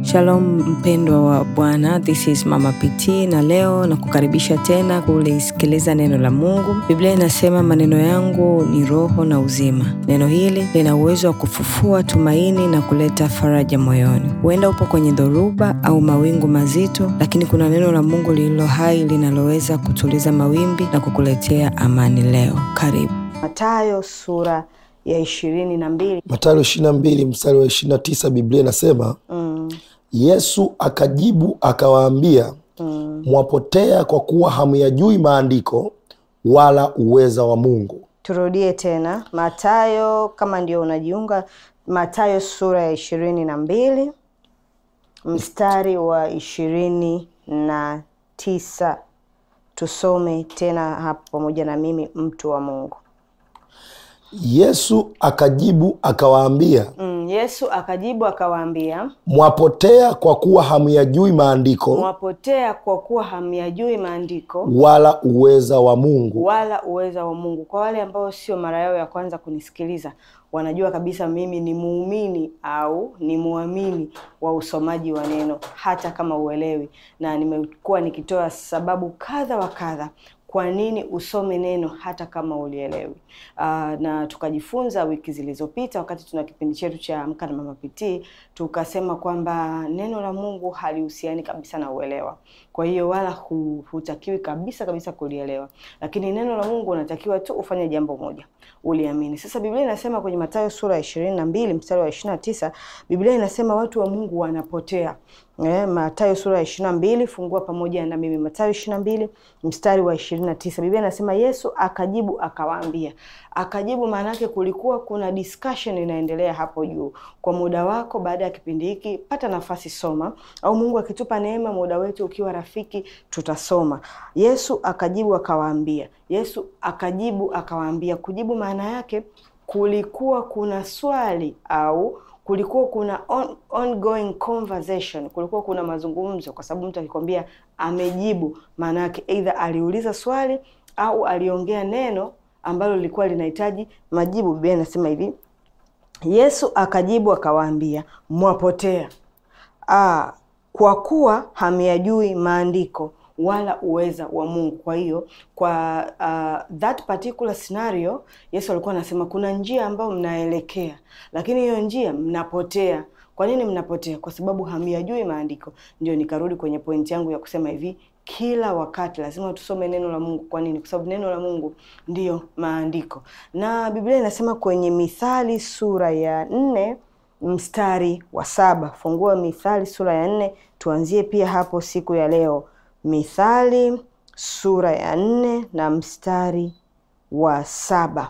Shalom mpendwa wa Bwana, this is Mama PT na leo na kukaribisha tena kulisikiliza neno la Mungu. Biblia inasema maneno yangu ni roho na uzima. Neno hili lina uwezo wa kufufua tumaini na kuleta faraja moyoni. Huenda upo kwenye dhoruba au mawingu mazito, lakini kuna neno la Mungu lililo hai linaloweza kutuliza mawimbi na kukuletea amani leo. Karibu. Mathayo sura ya ishirini na mbili. Mathayo ishirini na mbili mstari wa ishirini na tisa Biblia inasema Mm, Yesu akajibu akawaambia, mm. mwapotea kwa kuwa hamyajui maandiko wala uweza wa Mungu. Turudie tena Mathayo, kama ndio unajiunga, Mathayo sura ya ishirini na mbili mstari wa ishirini na tisa. Tusome tena hapo pamoja na mimi, mtu wa Mungu. Yesu akajibu akawaambia, Mm, Yesu akajibu akawaambia, mwapotea kwa kuwa hamyajui maandiko mwapotea kwa kuwa hamyajui maandiko wala uweza wa Mungu. wala uweza wa Mungu. Kwa wale ambao sio mara yao ya kwanza kunisikiliza, wanajua kabisa mimi ni muumini au ni muamini wa usomaji wa neno, hata kama uelewi, na nimekuwa nikitoa sababu kadha wa kadha kwa nini usome neno hata kama ulielewi. Uh, na tukajifunza wiki zilizopita wakati tuna kipindi chetu cha Amka na Mama PT, tukasema kwamba neno la Mungu halihusiani kabisa na uelewa. Kwa hiyo wala hu, hutakiwi kabisa kabisa kulielewa, lakini neno la Mungu unatakiwa tu ufanye jambo moja, uliamini. Sasa Biblia inasema kwenye Mathayo sura ya ishirini na mbili mstari wa ishirini na tisa Biblia inasema watu wa Mungu wanapotea. Eh, Mathayo sura ya ishirini na mbili fungua pamoja na mimi Mathayo ishirini na mbili mstari wa ishirini na tisa Biblia inasema Yesu akajibu akawaambia. Akajibu maana yake kulikuwa kuna discussion inaendelea hapo juu. Kwa muda wako, baada ya kipindi hiki, pata nafasi soma, au Mungu akitupa neema, muda wetu ukiwa rafiki, tutasoma. Yesu akajibu akawaambia. Yesu akajibu akawaambia. Kujibu maana yake kulikuwa kuna swali au kulikuwa kuna on, ongoing conversation, kulikuwa kuna mazungumzo, kwa sababu mtu akikwambia amejibu, maana yake either aliuliza swali au aliongea neno ambalo lilikuwa linahitaji majibu. Biblia inasema hivi, Yesu akajibu akawaambia, mwapotea ah, kwa kuwa hamyajui maandiko wala uweza wa Mungu. Kwa hiyo kwa uh, that particular scenario Yesu alikuwa anasema kuna njia ambayo mnaelekea, lakini hiyo njia mnapotea. Kwa nini mnapotea? Kwa sababu hamyajui maandiko. Ndio nikarudi kwenye pointi yangu ya kusema hivi, kila wakati lazima tusome neno la Mungu. Kwa nini? Kwa sababu neno la Mungu ndiyo maandiko, na Biblia inasema kwenye Mithali sura ya nne mstari wa saba. Fungua Mithali sura ya nne, tuanzie pia hapo siku ya leo. Mithali sura ya nne na mstari wa saba.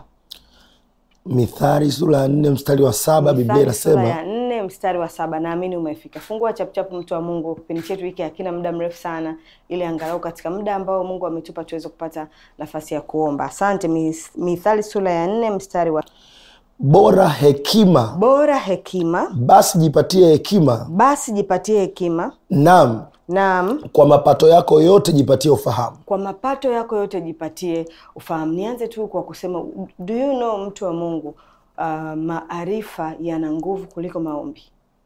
Mithali sura ya nne mstari wa saba Biblia Mithali sura inasema ya nne mstari wa saba. Naamini umefika. Fungua chapuchapu, mtu wa Mungu. Kipindi chetu hiki hakina muda mrefu sana, ili angalau katika muda ambao Mungu ametupa tuweze kupata nafasi ya kuomba. Asante. Mis- Mithali sura ya nne mstari wa bora hekima, bora hekima, basi jipatie hekima, basi jipatie hekima, naam naam kwa mapato yako yote jipatie ufahamu. kwa mapato yako yote jipatie ufahamu. Nianze tu kwa kusema do you know, mtu wa Mungu, uh, maarifa yana nguvu kuliko maombi.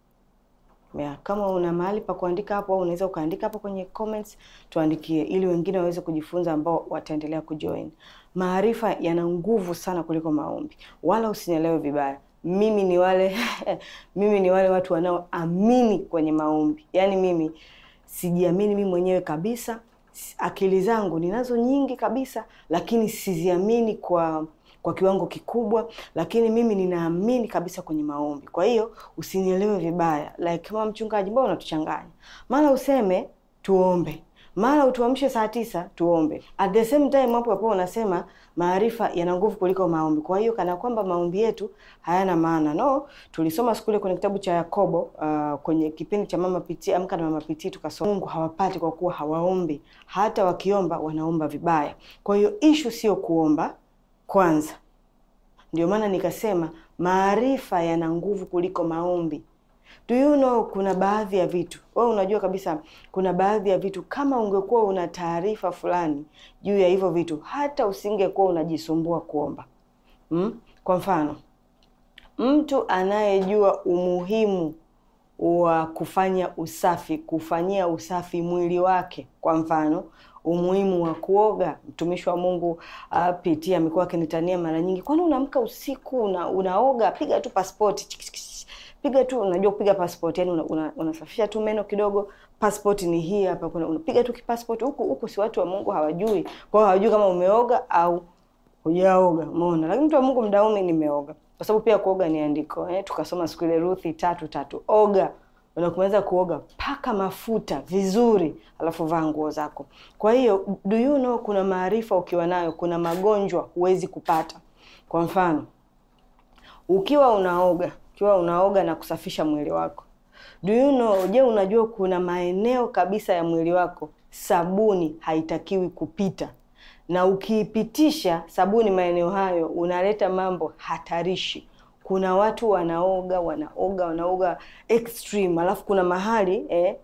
Ya, kama una mahali pa kuandika hapo au unaweza ukaandika hapo kwenye comments tuandikie, ili wengine waweze kujifunza ambao wataendelea kujoin. Maarifa yana nguvu sana kuliko maombi, wala usinielewe vibaya. Mimi ni wale mimi ni wale watu wanaoamini kwenye maombi, yaani mimi sijiamini mimi mwenyewe kabisa. S- Akili zangu ninazo nyingi kabisa, lakini siziamini kwa kwa kiwango kikubwa, lakini mimi ninaamini kabisa kwenye maombi. Kwa hiyo usinielewe vibaya, like kama mchungaji, mbona unatuchanganya? Mara useme tuombe, mara utuamshe saa tisa tuombe, at the same time hapo hapo unasema maarifa yana nguvu kuliko maombi. Kwa hiyo kana kwamba maombi yetu hayana maana. No, tulisoma siku ile kwenye kitabu cha Yakobo uh, kwenye kipindi cha Mama Pitii, Amka na Mama Pitii, tukasoma Mungu hawapati kwa kuwa hawaombi, hata wakiomba wanaomba vibaya. Kwa hiyo ishu sio kuomba kwanza. Ndio maana nikasema maarifa yana nguvu kuliko maombi. Do you know, kuna baadhi ya vitu wewe unajua kabisa, kuna baadhi ya vitu kama ungekuwa una taarifa fulani juu ya hivyo vitu, hata usingekuwa unajisumbua kuomba. Mm? Kwa mfano, mtu anayejua umuhimu wa kufanya usafi, kufanyia usafi mwili wake. Kwa mfano umuhimu wa kuoga. Mtumishi wa Mungu uh, PT amekuwa akinitania mara nyingi, kwani unaamka usiku una, unaoga? Piga tu pasipoti piga tu, unajua kupiga passport, yani unasafisha una, una tu meno kidogo. Passport ni hii hapa, kuna unapiga tu kipassport. Huku huku si watu wa Mungu hawajui, kwa hiyo hawajui kama umeoga au hujaoga, umeona. Lakini mtu wa Mungu mdaumi, nimeoga kwa sababu pia kuoga ni andiko eh, tukasoma siku ile Ruthi tatu tatu. Oga, unakumaliza kuoga, paka mafuta vizuri, alafu vaa nguo zako. Kwa hiyo do you know, kuna maarifa ukiwa nayo, kuna magonjwa huwezi kupata. Kwa mfano ukiwa unaoga ukiwa unaoga na kusafisha mwili wako, do you know, je, unajua kuna maeneo kabisa ya mwili wako sabuni haitakiwi kupita, na ukiipitisha sabuni maeneo hayo unaleta mambo hatarishi. Kuna watu wanaoga wanaoga wanaoga extreme, alafu kuna mahali eh,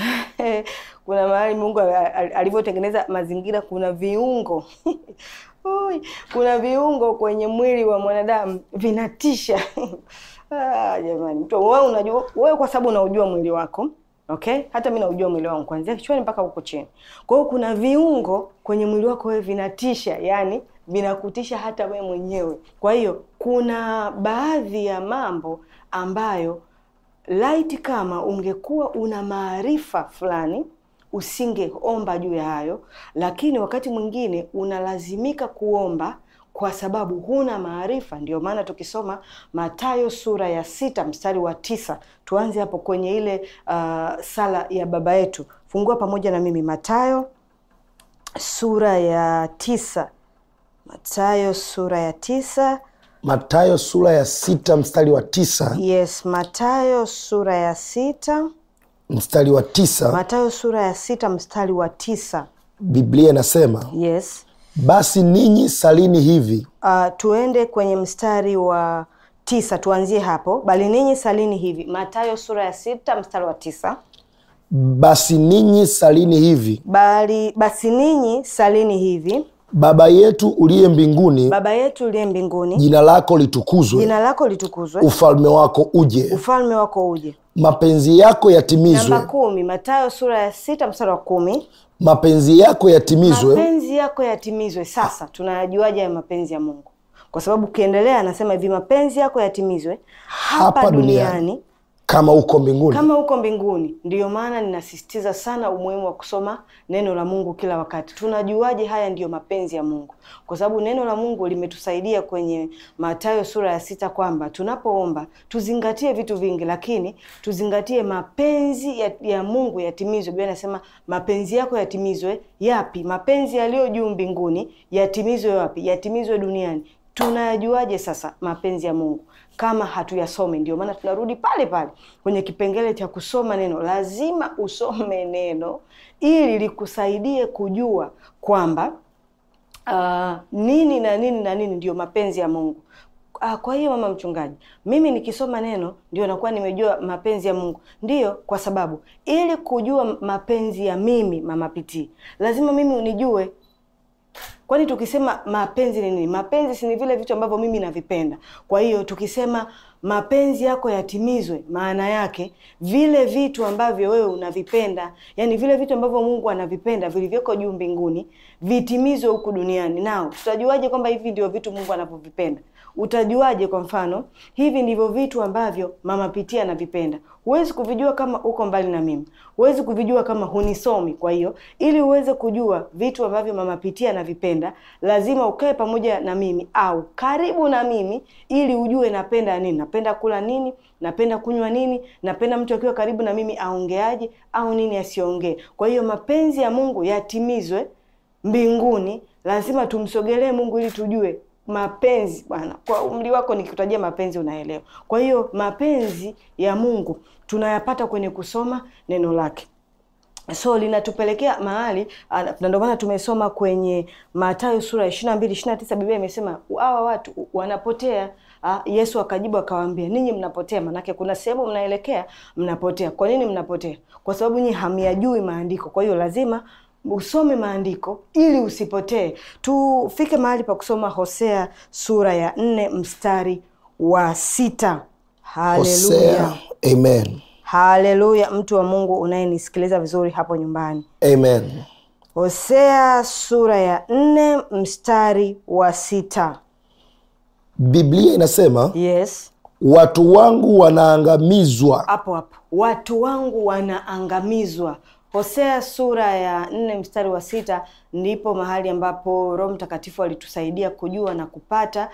kuna mahali Mungu alivyotengeneza mazingira, kuna viungo Ui, kuna viungo kwenye mwili wa mwanadamu vinatisha. Ah, jamani, mtu wewe unajua, wewe kwa sababu unaujua mwili wako okay, hata mimi naujua mwili wangu kuanzia kichwani mpaka huko chini. Kwa hiyo kuna viungo kwenye mwili wako wewe vinatisha, yani vinakutisha hata wewe mwenyewe. Kwa hiyo kuna baadhi ya mambo ambayo laiti kama ungekuwa una maarifa fulani usingeomba juu ya hayo, lakini wakati mwingine unalazimika kuomba kwa sababu huna maarifa. Ndio maana tukisoma Mathayo sura ya sita mstari wa tisa tuanze hapo kwenye ile uh, sala ya baba yetu. Fungua pamoja na mimi Mathayo sura ya tisa Mathayo sura ya tisa Mathayo sura ya sita mstari wa tisa Yes, Mathayo sura ya sita mstari wa tisa Mathayo sura ya sita mstari wa tisa Biblia inasema Yes. basi ninyi salini hivi Uh, tuende kwenye mstari wa tisa tuanzie hapo. Bali ninyi salini hivi, Mathayo sura ya sita mstari wa tisa. basi ninyi salini hivi Bali basi ninyi salini hivi, baba yetu uliye mbinguni Baba yetu uliye mbinguni, jina lako litukuzwe jina lako litukuzwe, ufalme wako uje ufalme wako uje. mapenzi yako yatimizwe Namba kumi, Mathayo sura ya sita mstari wa kumi. mapenzi yako yatimizwe mapenzi yako yatimizwe. Sasa tunayajuaje ya mapenzi ya Mungu? Kwa sababu ukiendelea anasema hivi, mapenzi yako yatimizwe hapa, Hapa duniani. duniani kama uko mbinguni kama huko mbinguni. Ndiyo maana ninasisitiza sana umuhimu wa kusoma neno la Mungu kila wakati. Tunajuaje haya ndiyo mapenzi ya Mungu? Kwa sababu neno la Mungu limetusaidia kwenye Mathayo sura ya sita kwamba tunapoomba tuzingatie vitu vingi, lakini tuzingatie mapenzi ya, ya Mungu yatimizwe. Biblia inasema mapenzi yako yatimizwe. Yapi? Mapenzi yaliyo juu mbinguni yatimizwe wapi? Yatimizwe duniani. Tunayajuaje sasa mapenzi ya Mungu kama hatuyasome? Ndio maana tunarudi pale pale kwenye kipengele cha kusoma neno. Lazima usome neno ili likusaidie kujua kwamba uh, nini na nini na nini ndio mapenzi ya Mungu. Ah, kwa hiyo mama mchungaji, mimi nikisoma neno ndio nakuwa nimejua mapenzi ya Mungu. Ndiyo, kwa sababu ili kujua mapenzi ya mimi mama Pitii, lazima mimi unijue Kwani tukisema mapenzi ni nini? Mapenzi si ni vile vitu ambavyo mimi navipenda. Kwa hiyo tukisema mapenzi yako yatimizwe, maana yake vile vitu ambavyo wewe unavipenda, yani vile vitu ambavyo Mungu anavipenda vilivyoko juu mbinguni vitimizwe huku duniani. Nao tutajuaje kwamba hivi ndio vitu Mungu anavyovipenda? Utajuaje? Kwa mfano, hivi ndivyo vitu ambavyo mama Pitia anavipenda. Huwezi kuvijua kama uko mbali na mimi, huwezi kuvijua kama hunisomi. Kwa hiyo ili uweze kujua vitu ambavyo mama Pitia anavipenda, lazima ukae pamoja na mimi au karibu na mimi, ili ujue napenda nini, napenda kula nini, napenda kunywa nini, napenda mtu akiwa karibu na mimi aongeaje au nini asiongee. Kwa hiyo mapenzi ya Mungu yatimizwe mbinguni, lazima tumsogelee Mungu ili tujue mapenzi bwana. Kwa umri wako nikikutajia mapenzi unaelewa. Kwa hiyo mapenzi ya Mungu tunayapata kwenye kusoma neno lake. So linatupelekea mahali ah, na ndio maana tumesoma kwenye Mathayo sura ya ishirini na mbili ishirini na tisa Biblia imesema hawa watu wanapotea. Ah, Yesu akajibu akawaambia, ninyi mnapotea, manake kuna sehemu mnaelekea mnapotea. Kwa nini mnapotea? Kwa sababu nyinyi hamyajui maandiko. Kwa hiyo lazima usome maandiko ili usipotee. Tufike mahali pa kusoma Hosea sura ya nne mstari wa sita. Haleluya, Hosea, amen haleluya mtu wa mungu unayenisikiliza vizuri hapo nyumbani Amen. hosea sura ya nne mstari wa sita Biblia inasema yes watu wangu wanaangamizwa hapo hapo watu wangu wanaangamizwa hosea sura ya nne mstari wa sita ndipo mahali ambapo roho mtakatifu alitusaidia kujua na kupata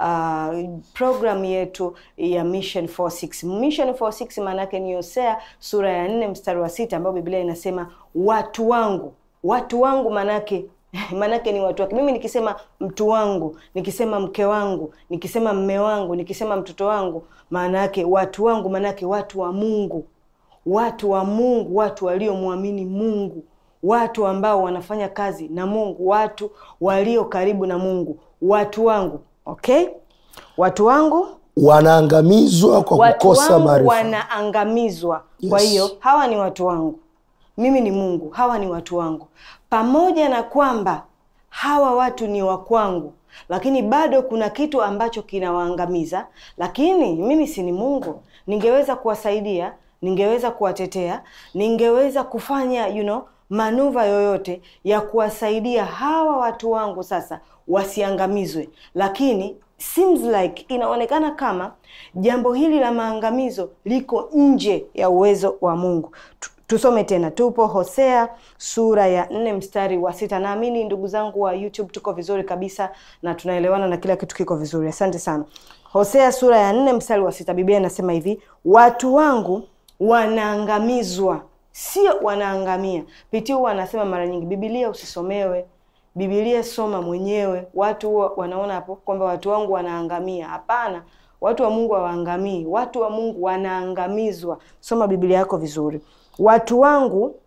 uh, programu yetu ya mission 46 mission 46 maana yake ni hosea sura ya nne mstari wa sita ambayo biblia inasema watu wangu watu wangu maanake maanake ni watu wake mimi nikisema mtu wangu nikisema mke wangu nikisema mme wangu nikisema mtoto wangu maana yake watu wangu maanake watu wa mungu watu wa mungu watu waliomwamini mungu watu ambao wanafanya kazi na mungu watu walio karibu na mungu watu wangu okay watu wangu wanaangamizwa kwa watu kukosa wangu maarifa wanaangamizwa kwa Yes. hiyo hawa ni watu wangu mimi ni mungu hawa ni watu wangu pamoja na kwamba hawa watu ni wa kwangu lakini bado kuna kitu ambacho kinawaangamiza lakini mimi si ni mungu ningeweza kuwasaidia ningeweza kuwatetea ningeweza kufanya you know, manuva yoyote ya kuwasaidia hawa watu wangu sasa wasiangamizwe lakini seems like inaonekana kama jambo hili la maangamizo liko nje ya uwezo wa mungu Tu- tusome tena tupo hosea sura ya nne mstari wa sita naamini ndugu zangu wa youtube tuko vizuri kabisa na tunaelewana na kila kitu kiko vizuri asante sana hosea sura ya nne mstari wa sita biblia inasema hivi watu wangu wanaangamizwa sio wanaangamia pitiu huwa anasema mara nyingi bibilia usisomewe bibilia soma mwenyewe watu huwa wanaona hapo kwamba watu wangu wanaangamia hapana watu wa mungu hawaangamii watu wa mungu wanaangamizwa soma bibilia yako vizuri watu wangu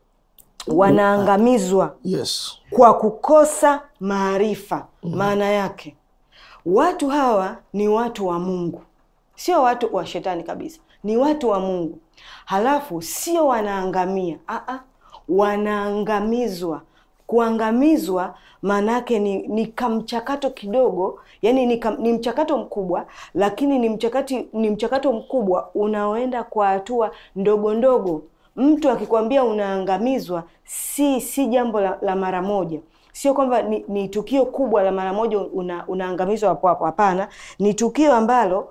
wanaangamizwa yes kwa kukosa maarifa maana yake watu hawa ni watu wa mungu sio watu wa shetani kabisa ni watu wa mungu halafu sio wanaangamia Aa, wanaangamizwa kuangamizwa maana yake ni, ni kamchakato kidogo yani ni, kam, ni mchakato mkubwa lakini ni mchakati ni mchakato mkubwa unaoenda kwa hatua ndogo ndogo mtu akikwambia unaangamizwa si si jambo la, la mara moja sio kwamba ni, ni tukio kubwa la mara moja una, unaangamizwa hapo hapo hapana ni tukio ambalo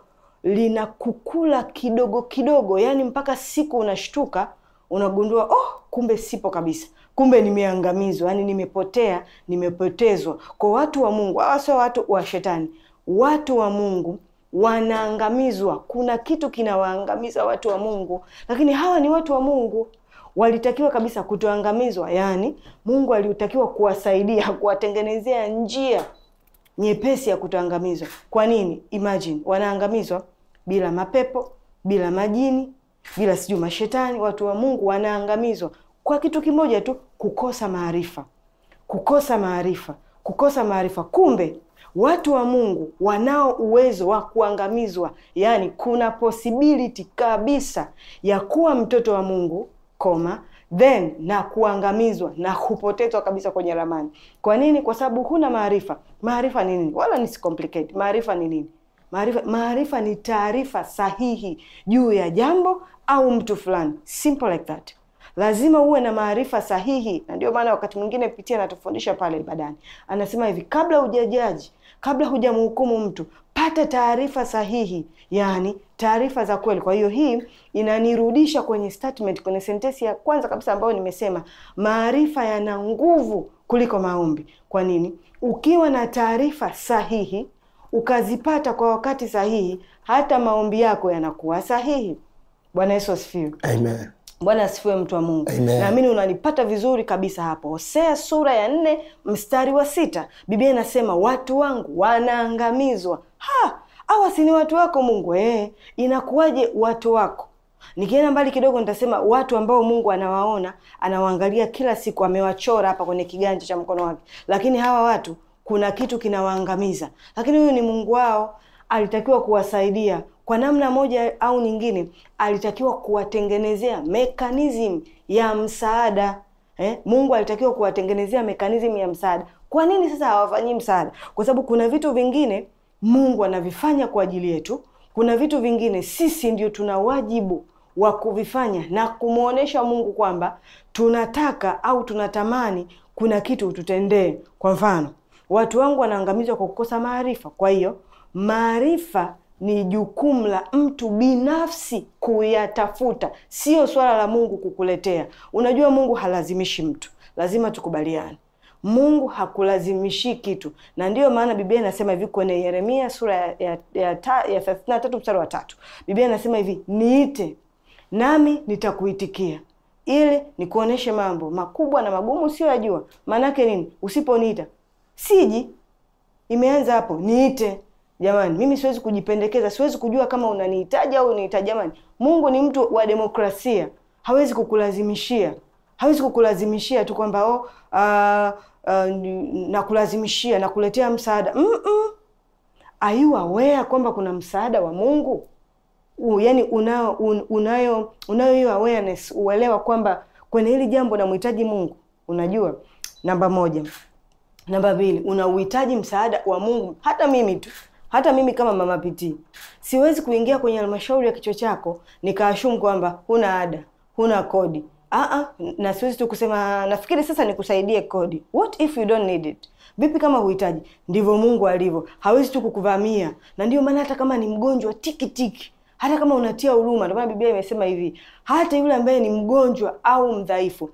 linakukula kidogo kidogo yani mpaka siku unashtuka unagundua oh kumbe sipo kabisa kumbe nimeangamizwa yani nimepotea nimepotezwa kwa watu wa mungu hawa sio watu wa shetani watu wa mungu wanaangamizwa kuna kitu kinawaangamiza watu wa mungu lakini hawa ni watu wa mungu walitakiwa kabisa kutoangamizwa yaani mungu alitakiwa kuwasaidia kuwatengenezea njia nyepesi ya kutoangamizwa kwa nini imagine wanaangamizwa bila mapepo bila majini bila sijui mashetani watu wa mungu wanaangamizwa kwa kitu kimoja tu kukosa maarifa kukosa maarifa kukosa maarifa kumbe watu wa mungu wanao uwezo wa kuangamizwa yaani kuna possibility kabisa ya kuwa mtoto wa mungu koma then na kuangamizwa na kupotezwa kabisa kwenye ramani kwa nini kwa sababu huna maarifa maarifa ni nini wala nisicomplicate maarifa ni nini maarifa maarifa ni taarifa sahihi juu ya jambo au mtu fulani simple like that lazima uwe na maarifa sahihi na ndio maana wakati mwingine pitia anatufundisha pale ibadani anasema hivi kabla hujajaji kabla hujamhukumu mtu pata taarifa sahihi yaani taarifa za kweli kwa hiyo hii inanirudisha kwenye statement kwenye sentensi ya kwanza kabisa ambayo nimesema maarifa yana nguvu kuliko maombi kwa nini ukiwa na taarifa sahihi ukazipata kwa wakati sahihi hata maombi yako yanakuwa sahihi bwana yesu asifiwe amen bwana asifiwe mtu wa mungu Amen. naamini unanipata vizuri kabisa hapo hosea sura ya nne mstari wa sita biblia inasema watu wangu wanaangamizwa ha hawa si ni watu wako mungu eh, inakuwaje watu wako nikienda mbali kidogo nitasema watu ambao mungu anawaona anawaangalia kila siku amewachora hapa kwenye kiganja cha mkono wake lakini hawa watu kuna kitu kinawaangamiza lakini huyu ni mungu wao alitakiwa kuwasaidia kwa namna moja au nyingine alitakiwa kuwatengenezea mekanizm ya msaada eh? mungu alitakiwa kuwatengenezea mekanizm ya msaada kwa nini sasa hawafanyii msaada kwa sababu kuna vitu vingine mungu anavifanya kwa ajili yetu kuna vitu vingine sisi ndio tuna wajibu wa kuvifanya na kumwonyesha Mungu kwamba tunataka au tunatamani kuna kitu tutendee. Kwa mfano, watu wangu wanaangamizwa kwa kukosa maarifa. Kwa hiyo maarifa ni jukumu la mtu binafsi kuyatafuta, sio swala la Mungu kukuletea. Unajua, Mungu halazimishi mtu, lazima tukubaliane. Mungu hakulazimishi kitu, na ndiyo maana Biblia inasema hivi kwenye Yeremia sura ya ya ya thelathini na tatu mstari wa tatu Biblia inasema hivi, niite nami nitakuitikia, ili nikuoneshe mambo makubwa na magumu usiyoyajua. Maanake nini? Usiponiita siji. Imeanza hapo, niite. Jamani, mimi siwezi kujipendekeza, siwezi kujua kama unanihitaji au unihitaji. Jamani, Mungu ni mtu wa demokrasia, hawezi kukulazimishia hawezi kukulazimishia tu kwamba oh, uh, uh, nakulazimishia nakuletea msaada mm -mm. Are you aware kwamba kuna msaada wa Mungu? U, yani unayo un, unayo unayo hiyo awareness, uelewa kwamba kwenye hili jambo namhitaji Mungu. Unajua, namba moja. Namba mbili, unauhitaji msaada wa Mungu. Hata mimi tu hata mimi kama mama Pitii siwezi kuingia kwenye halmashauri ya kichwa chako nikaashumu kwamba huna ada, huna kodi Aa, na siwezi tu kusema nafikiri sasa nikusaidie kodi. What if you don't need it? Vipi kama huhitaji? Ndivyo Mungu alivyo, hawezi tu kukuvamia. Na ndio maana hata kama ni mgonjwa tiki tiki, hata kama unatia huruma, ndio maana Biblia imesema hivi, hata yule ambaye ni mgonjwa au mdhaifu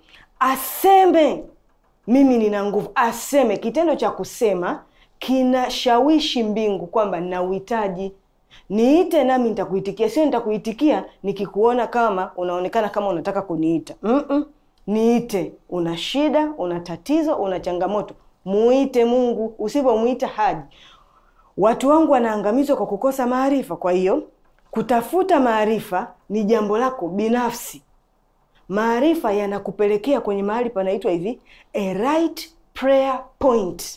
aseme mimi nina nguvu. Aseme, kitendo cha kusema kinashawishi mbingu kwamba nina uhitaji niite nami nitakuitikia. Sio nitakuitikia nikikuona kama unaonekana kama unataka kuniita. mm -mm. Niite. Una shida, una tatizo, una changamoto, muite Mungu. Usipomuita haji. Watu wangu wanaangamizwa kwa kukosa maarifa. Kwa hiyo kutafuta maarifa ni jambo lako binafsi. Maarifa yanakupelekea kwenye mahali panaitwa hivi a right prayer point.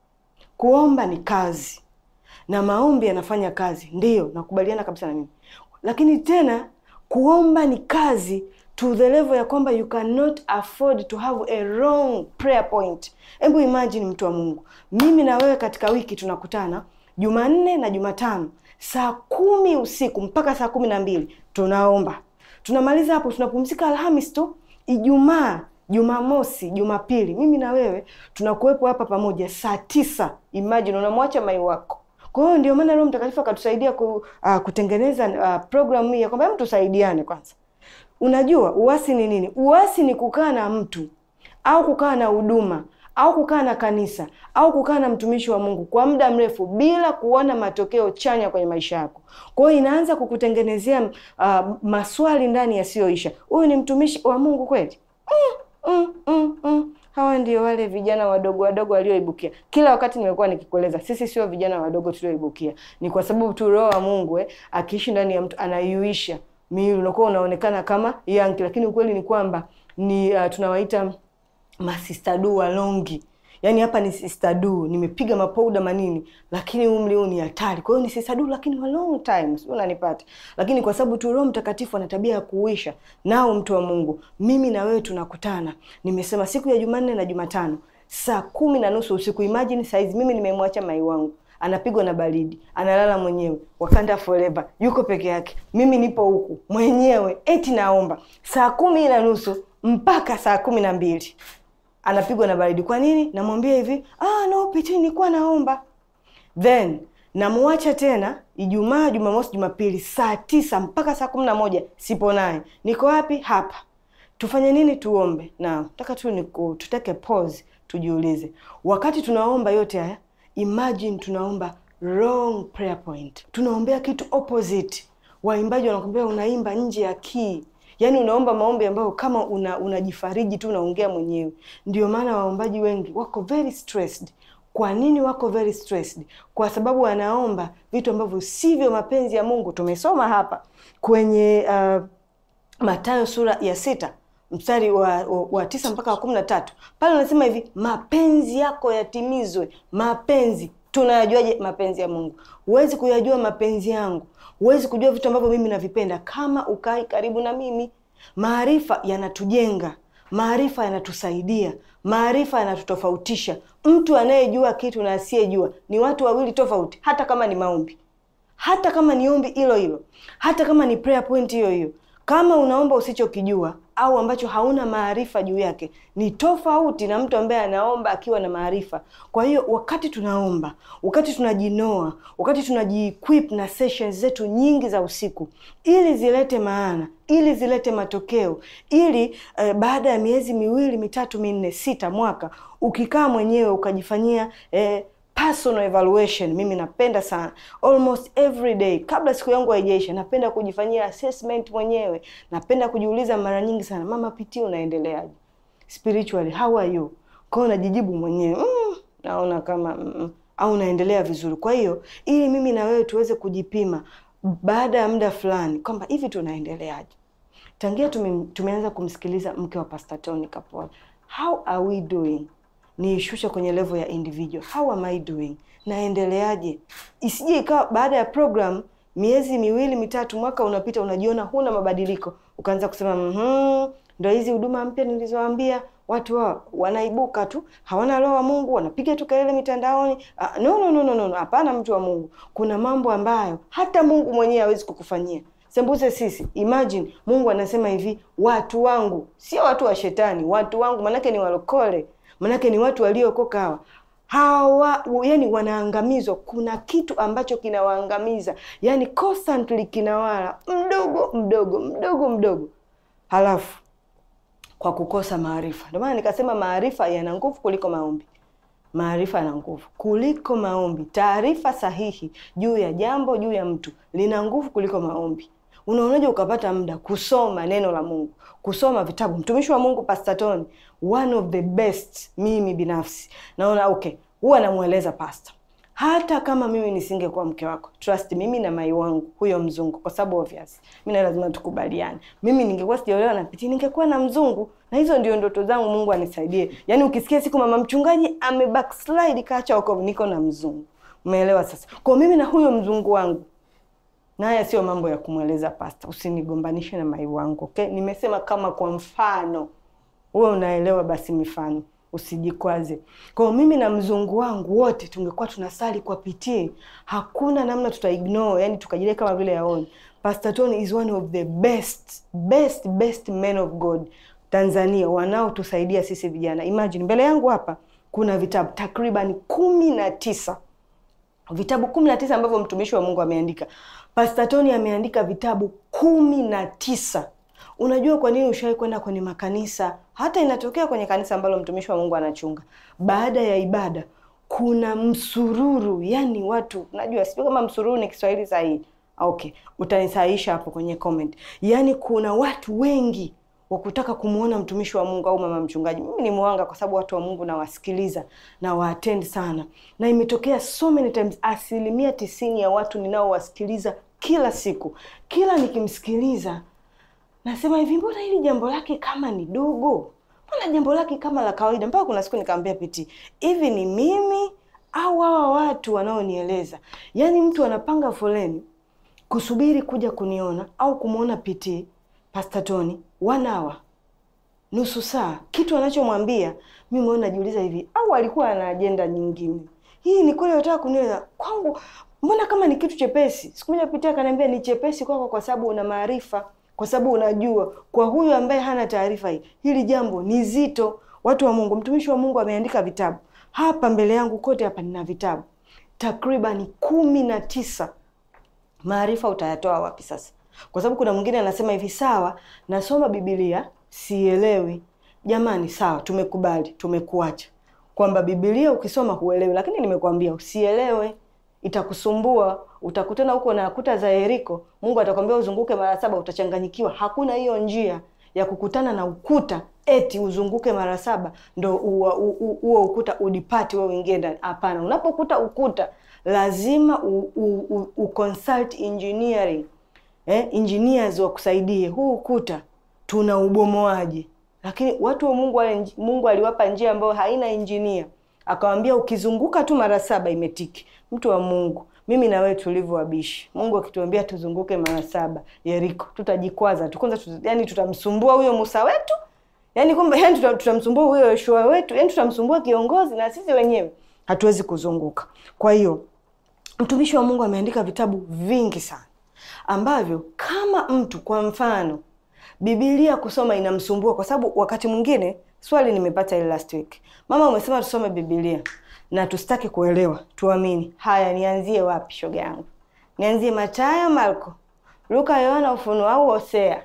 Kuomba ni kazi na maombi yanafanya kazi, ndiyo nakubaliana kabisa na mimi, lakini tena kuomba ni kazi to the level ya kwamba you cannot afford to have a wrong prayer point. Hebu imagine, mtu wa Mungu, mimi na wewe katika wiki tunakutana Jumanne na Jumatano saa kumi usiku mpaka saa kumi na mbili tunaomba, tunamaliza hapo, tunapumzika Alhamis tu. Ijumaa, Jumamosi, Jumapili, mimi na wewe tunakuwepo hapa pamoja saa tisa. Imagine unamwacha mai wako kwa hiyo ndio maana Roho Mtakatifu akatusaidia ku, uh, kutengeneza uh, programu hii ya kwamba hebu tusaidiane kwanza. Unajua uasi ni nini? Uasi ni kukaa na mtu au kukaa na huduma au kukaa na kanisa au kukaa na mtumishi wa Mungu kwa muda mrefu bila kuona matokeo chanya kwenye maisha yako. Kwa hiyo inaanza kukutengenezea uh, maswali ndani yasiyoisha. Huyu ni mtumishi wa Mungu kweli? mm, mm, mm, mm. Hawa ndio wale vijana wadogo wadogo walioibukia. Kila wakati nimekuwa nikikueleza, sisi sio vijana wadogo tulioibukia, ni kwa sababu tu Roho wa Mungu eh, akiishi ndani ya mtu anaiuisha miili, unakuwa unaonekana kama yanki, lakini ukweli ni kwamba ni uh, tunawaita masistadu walongi. Yaani hapa ni sistadu, nimepiga mapouda manini, lakini umri huu ni hatari. Kwa hiyo ni sistadu, lakini wa long time, sio unanipata. Lakini kwa sababu tu Roho Mtakatifu ana tabia ya kuuisha nao, mtu wa Mungu, mimi na wewe tunakutana. Nimesema siku ya Jumanne na Jumatano saa kumi na nusu usiku. Imagine saizi mimi nimemwacha mai wangu anapigwa na baridi, analala mwenyewe Wakanda forever, yuko peke yake, mimi nipo huku mwenyewe, eti naomba saa kumi na nusu mpaka saa kumi na mbili anapigwa na baridi. Kwa nini? Namwambia hivi, ah, no Piti, nilikuwa naomba. Then namwacha tena Ijumaa, Jumamosi, Jumapili saa tisa mpaka saa kumi na moja sipo naye. Niko wapi? Hapa. Tufanye nini? Tuombe. Na nataka tu niku tuteke pause, tujiulize, wakati tunaomba yote haya, imagine tunaomba wrong prayer point, tunaombea kitu opposite. Waimbaji wanakwambia unaimba nje ya key Yaani unaomba maombi ambayo kama una unajifariji tu unaongea mwenyewe. Ndio maana waombaji wengi wako very stressed. Kwa nini wako very stressed? Kwa sababu wanaomba vitu ambavyo sivyo mapenzi ya Mungu. Tumesoma hapa kwenye uh, Mathayo sura ya sita mstari wa, wa, wa tisa mpaka wa kumi na tatu pale unasema hivi, mapenzi yako yatimizwe. Mapenzi tunayajuaje? Mapenzi ya Mungu. Huwezi kuyajua mapenzi yangu huwezi kujua vitu ambavyo mimi navipenda kama ukai karibu na mimi. Maarifa yanatujenga, maarifa yanatusaidia, maarifa yanatutofautisha. Mtu anayejua kitu na asiyejua ni watu wawili tofauti, hata kama ni maombi, hata kama ni ombi hilo hilo, hata kama ni prayer point hiyo hiyo. Kama unaomba usichokijua au ambacho hauna maarifa juu yake, ni tofauti na mtu ambaye anaomba akiwa na maarifa. Kwa hiyo wakati tunaomba, wakati tunajinoa, wakati tunaji-equip na sessions zetu nyingi za usiku, ili zilete maana, ili zilete matokeo, ili eh, baada ya miezi miwili mitatu minne sita mwaka, ukikaa mwenyewe ukajifanyia eh, personal evaluation. Mimi napenda sana almost every day, kabla siku yangu haijaisha, napenda kujifanyia assessment mwenyewe. Napenda kujiuliza mara nyingi sana, mama Piti, unaendeleaje spiritually, how are you? Kwa hiyo najijibu mwenyewe mm, naona kama mm, au naendelea vizuri. Kwa hiyo ili mimi na wewe tuweze kujipima baada ya muda fulani kwamba hivi tunaendeleaje. Tangia tume, tumeanza kumsikiliza mke wa Pastor Tony Kapola, how are we doing niishushe kwenye level ya individual. How am I doing? Naendeleaje? Isije ikawa baada ya program miezi miwili mitatu, mwaka unapita, unajiona huna mabadiliko, ukaanza kusema mhm, ndo hizi huduma mpya nilizoambia watu wao wanaibuka tu, hawana roho wa Mungu, wanapiga tu kelele mitandaoni. Ah, no, no, no, no, no, hapana. Mtu wa Mungu, kuna mambo ambayo hata Mungu mwenyewe hawezi kukufanyia sembuse sisi. Imagine Mungu anasema hivi, watu wangu, sio watu wa shetani, watu wangu, manake ni walokole manake ni watu waliokoka hawa hawa, yani wanaangamizwa. Kuna kitu ambacho kinawaangamiza, yani constantly kinawala mdogo mdogo mdogo mdogo, halafu kwa kukosa maarifa. Ndio maana nikasema maarifa yana nguvu kuliko maombi. Maarifa yana nguvu kuliko maombi. Taarifa sahihi juu ya jambo, juu ya mtu lina nguvu kuliko maombi. Unaonaje ukapata muda kusoma neno la Mungu, kusoma vitabu? Mtumishi wa Mungu Pastor Tony, one of the best. Mimi binafsi naona okay, huwa namweleza pastor, hata kama mimi nisingekuwa mke wako, trust mimi na mai wangu huyo mzungu, kwa sababu obvious mimi na lazima tukubaliane, mimi ningekuwa sijaolewa na Piti, ningekuwa na mzungu, na hizo ndio ndoto zangu. Mungu anisaidie. Yani ukisikia siku mama mchungaji ame backslide kaacha wokovu, niko na mzungu, umeelewa? Sasa kwa mimi na huyo mzungu wangu na haya sio mambo ya kumweleza pasta, usinigombanishe na mai wangu okay? Nimesema kama kwa mfano, wewe unaelewa, basi mifano usijikwaze. Kwa mimi na mzungu wangu wote tungekuwa tunasali kwa pitii, hakuna namna tuta ignore, yani tukajilia kama vile yaoni. Pastor Tony is one of the best best best men of God Tanzania, wanaotusaidia sisi vijana. Imagine mbele yangu hapa kuna vitabu takriban kumi na tisa vitabu kumi na tisa ambavyo mtumishi wa Mungu ameandika. Pastor Tony ameandika vitabu kumi na tisa. Unajua kwa nini ushawahi kwenda kwenye makanisa, hata inatokea kwenye kanisa ambalo mtumishi wa Mungu anachunga, baada ya ibada kuna msururu, yani watu, najua sijui kama msururu ni Kiswahili sahihi. Okay, utanisahihisha hapo kwenye comment. Yani kuna watu wengi wa kutaka kumwona mtumishi wa Mungu au mama mchungaji. Mimi ni mwanga kwa sababu watu wa Mungu nawasikiliza na waattend sana, na imetokea so many times, asilimia tisini ya watu ninaowasikiliza kila siku, kila nikimsikiliza nasema hivi, mbona hili jambo lake kama ni dogo, mbona jambo lake kama la kawaida. Mpaka kuna siku nikamwambia Piti, hivi ni mimi au hawa watu wanaonieleza? Yaani mtu anapanga foleni kusubiri kuja kuniona au kumwona Piti Pastor Tony one hour, nusu saa, kitu anachomwambia mimi mwenyewe najiuliza hivi, au alikuwa ana ajenda nyingine? Hii ni kweli anataka kunieleza kwangu, mbona kama ni kitu chepesi. Siku moja Piti akaniambia ni chepesi kwako kwa sababu una maarifa, kwa sababu unajua. Kwa huyu ambaye hana taarifa hii, hili jambo ni zito. Watu wa Mungu, mtumishi wa Mungu ameandika vitabu hapa mbele yangu, kote hapa nina vitabu takribani kumi na tisa. Maarifa utayatoa wapi sasa? Kwa sababu kuna mwingine anasema hivi, sawa, nasoma Biblia sielewi. Jamani, sawa, tumekubali, tumekuacha kwamba Biblia ukisoma huelewi, lakini nimekuambia usielewe, itakusumbua. Utakutana huko na kuta za Yeriko, Mungu atakwambia uzunguke mara saba, utachanganyikiwa. Hakuna hiyo njia ya kukutana na ukuta eti uzunguke mara saba ndo huo ukuta udipati wewe uingie ndani. Hapana, unapokuta ukuta lazima u, u, u, u consult engineering eh, engineers wakusaidie huu ukuta tuna ubomoaje. Lakini watu wa Mungu wale, Mungu aliwapa njia ambayo haina engineer, akawambia ukizunguka tu mara saba imetiki. Mtu wa Mungu, mimi na wewe tulivyo wabishi, Mungu akituambia tuzunguke mara saba Yeriko, tutajikwaza tu kwanza, tuta, yani tutamsumbua huyo Musa wetu, yani kwamba yani tutamsumbua huyo Yoshua wetu, yani tutamsumbua kiongozi, na sisi wenyewe hatuwezi kuzunguka. Kwa hiyo mtumishi wa Mungu ameandika vitabu vingi sana ambavyo kama mtu kwa mfano Biblia kusoma inamsumbua kwa sababu wakati mwingine, swali nimepata ile last week, mama, umesema tusome Biblia na tusitaki kuelewa, tuamini. Haya, nianzie wapi shoga yangu? Nianzie Mathayo, Marko, Luka, Yohana, Ufunuo au Hosea?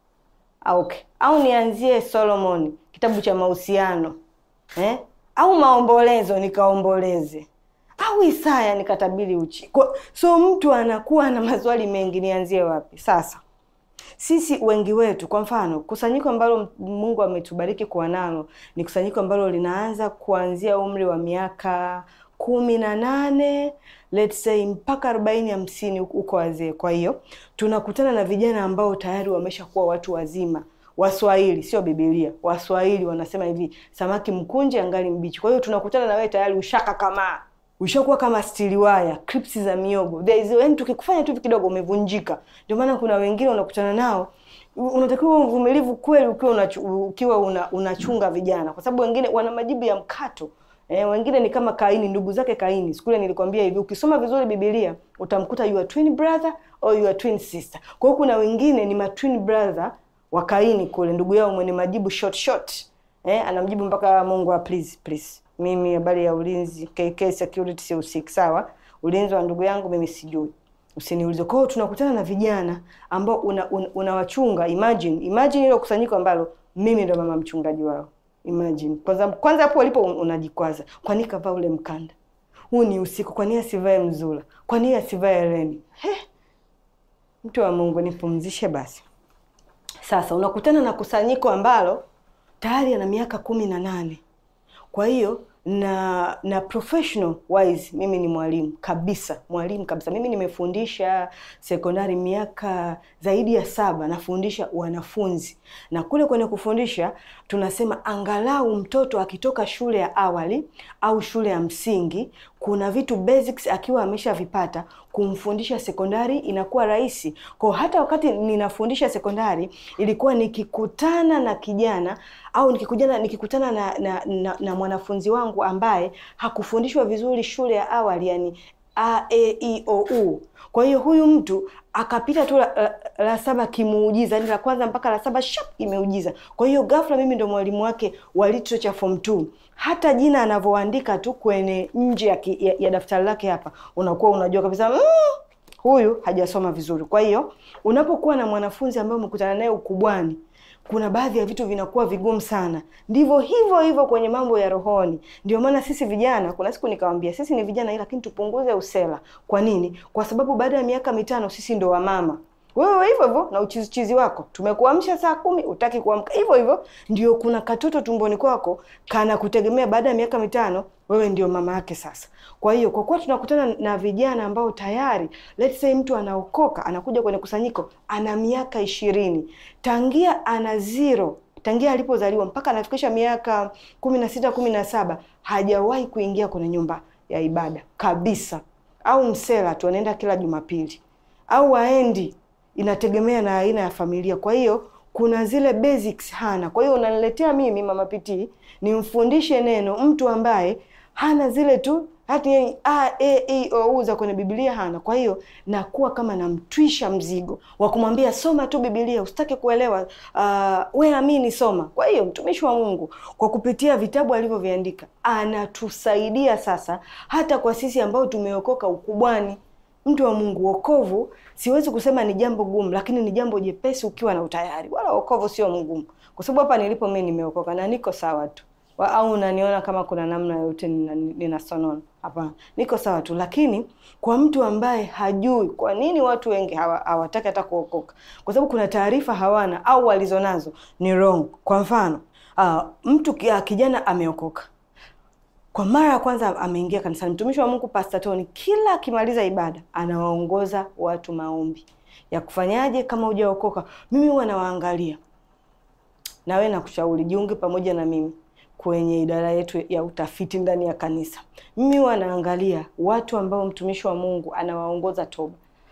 Okay. Au nianzie Solomoni, kitabu cha mahusiano eh? Au maombolezo nikaomboleze, au Isaya nikatabiri uchi kwa, so mtu anakuwa na maswali mengi, nianzie wapi sasa? Sisi wengi wetu, kwa mfano, kusanyiko ambalo Mungu ametubariki kuwa nalo ni kusanyiko ambalo linaanza kuanzia umri wa miaka kumi na nane let's say mpaka arobaini hamsini huko wazee. Kwa hiyo tunakutana na vijana ambao tayari wameshakuwa watu wazima. Waswahili sio Biblia, Waswahili wanasema hivi, samaki mkunje angali mbichi. Kwa hiyo tunakutana na wewe tayari ushaka kama ushakuwa kama stili waya, clips za miogo. There is when tukikufanya tu kidogo umevunjika. Ndio maana kuna wengine unakutana nao unatakiwa uvumilivu kweli ukiwa unachu, ukiwa una, unachunga vijana, kwa sababu wengine wana majibu ya mkato. Eh, wengine ni kama Kaini, ndugu zake Kaini. Siku ile nilikwambia hivi, ukisoma vizuri Biblia utamkuta your twin brother or your twin sister. Kwa hiyo kuna wengine ni ma twin brother wa Kaini kule, ndugu yao mwenye majibu short short. Eh, anamjibu mpaka Mungu wa please please. Mimi habari ya ulinzi KK security si usiki sawa. Ulinzi wa ndugu yangu mimi sijui. Usiniulize. Kwa hiyo tunakutana na vijana ambao unawachunga. Una, una imagine, imagine ile kusanyiko ambalo mimi ndo mama mchungaji wao. Imagine. Kwanza kwanza hapo walipo unajikwaza. Kwa nini kavaa ule mkanda? Huu ni usiku. Kwa nini asivae mzula? Kwa nini asivae eleni? He. Mtu wa Mungu nipumzishe basi. Sasa unakutana na kusanyiko ambalo tayari ana miaka kumi na nane. Kwa hiyo na na professional wise mimi ni mwalimu kabisa, mwalimu kabisa. Mimi nimefundisha sekondari miaka zaidi ya saba, nafundisha wanafunzi, na kule kwenye kufundisha tunasema angalau mtoto akitoka shule ya awali au shule ya msingi, kuna vitu basics akiwa ameshavipata, kumfundisha sekondari inakuwa rahisi. Kwa hata wakati ninafundisha sekondari, ilikuwa nikikutana na kijana au nikikutana nikikutana na, na, na, na mwanafunzi wangu ambaye hakufundishwa vizuri shule ya awali, yani a e i o u. Kwa hiyo huyu mtu akapita tu la, la, la saba kimuujiza, yani la kwanza mpaka la saba shap imeujiza. Kwa hiyo ghafla mimi ndo mwalimu wake wa literature form 2. Hata jina anavyoandika tu kwenye nje ya, ya, ya daftari lake hapa, unakuwa unajua kabisa mm, huyu hajasoma vizuri. Kwa hiyo unapokuwa na mwanafunzi ambaye umekutana naye ukubwani kuna baadhi ya vitu vinakuwa vigumu sana. Ndivyo hivyo hivyo kwenye mambo ya rohoni. Ndio maana sisi vijana, kuna siku nikawambia, sisi ni vijana, lakini tupunguze usela. Kwa nini? Kwa sababu baada ya miaka mitano sisi ndo wamama. Wewe hivyo hivyo na uchizichizi wako, tumekuamsha saa kumi, utaki kuamka hivyo hivyo. Ndio kuna katoto tumboni kwako kana kutegemea, baada ya miaka mitano wewe ndio mama yake sasa. Kwa hiyo kwa kuwa tunakutana na vijana ambao tayari let's say mtu anaokoka anakuja kwenye kusanyiko ana miaka ishirini tangia ana zero tangia alipozaliwa mpaka anafikisha miaka kumi na sita kumi na saba hajawahi kuingia kwenye nyumba ya ibada kabisa, au msela tu anaenda kila Jumapili au aendi, inategemea na aina ya familia. Kwa hiyo kuna zile basics hana. Kwa hiyo unaniletea mimi mama Pitii nimfundishe neno mtu ambaye hana zile tu hati a e i o u za kwenye Biblia hana. Kwa hiyo nakuwa kama namtwisha mzigo wa kumwambia soma tu Biblia, usitake kuelewa uh, we amini, soma. Kwa hiyo mtumishi wa Mungu kwa kupitia vitabu alivyoviandika anatusaidia sasa, hata kwa sisi ambao tumeokoka ukubwani. Mtu wa Mungu, wokovu siwezi kusema ni jambo gumu, lakini ni jambo jepesi ukiwa na utayari. Wala wokovu sio mgumu, kwa sababu hapa nilipo mimi nimeokoka na niko sawa tu wa, au unaniona kama kuna namna yoyote ninasonona? Hapana, niko sawa tu. Lakini kwa mtu ambaye hajui, kwa nini watu wengi hawataki hawa hata kuokoka? Kwa sababu kuna taarifa hawana au walizonazo ni wrong. Kwa mfano uh, mtu kijana ameokoka kwa mara ya kwanza ameingia kanisani, mtumishi wa Mungu Pastor Tony kila akimaliza ibada anawaongoza watu maombi ya kufanyaje kama hujaokoka. Mimi huwa nawaangalia, na wewe nakushauri jiunge pamoja na mimi kwenye idara yetu ya utafiti ndani ya kanisa. Mimi huwa naangalia watu ambao mtumishi wa Mungu anawaongoza toba,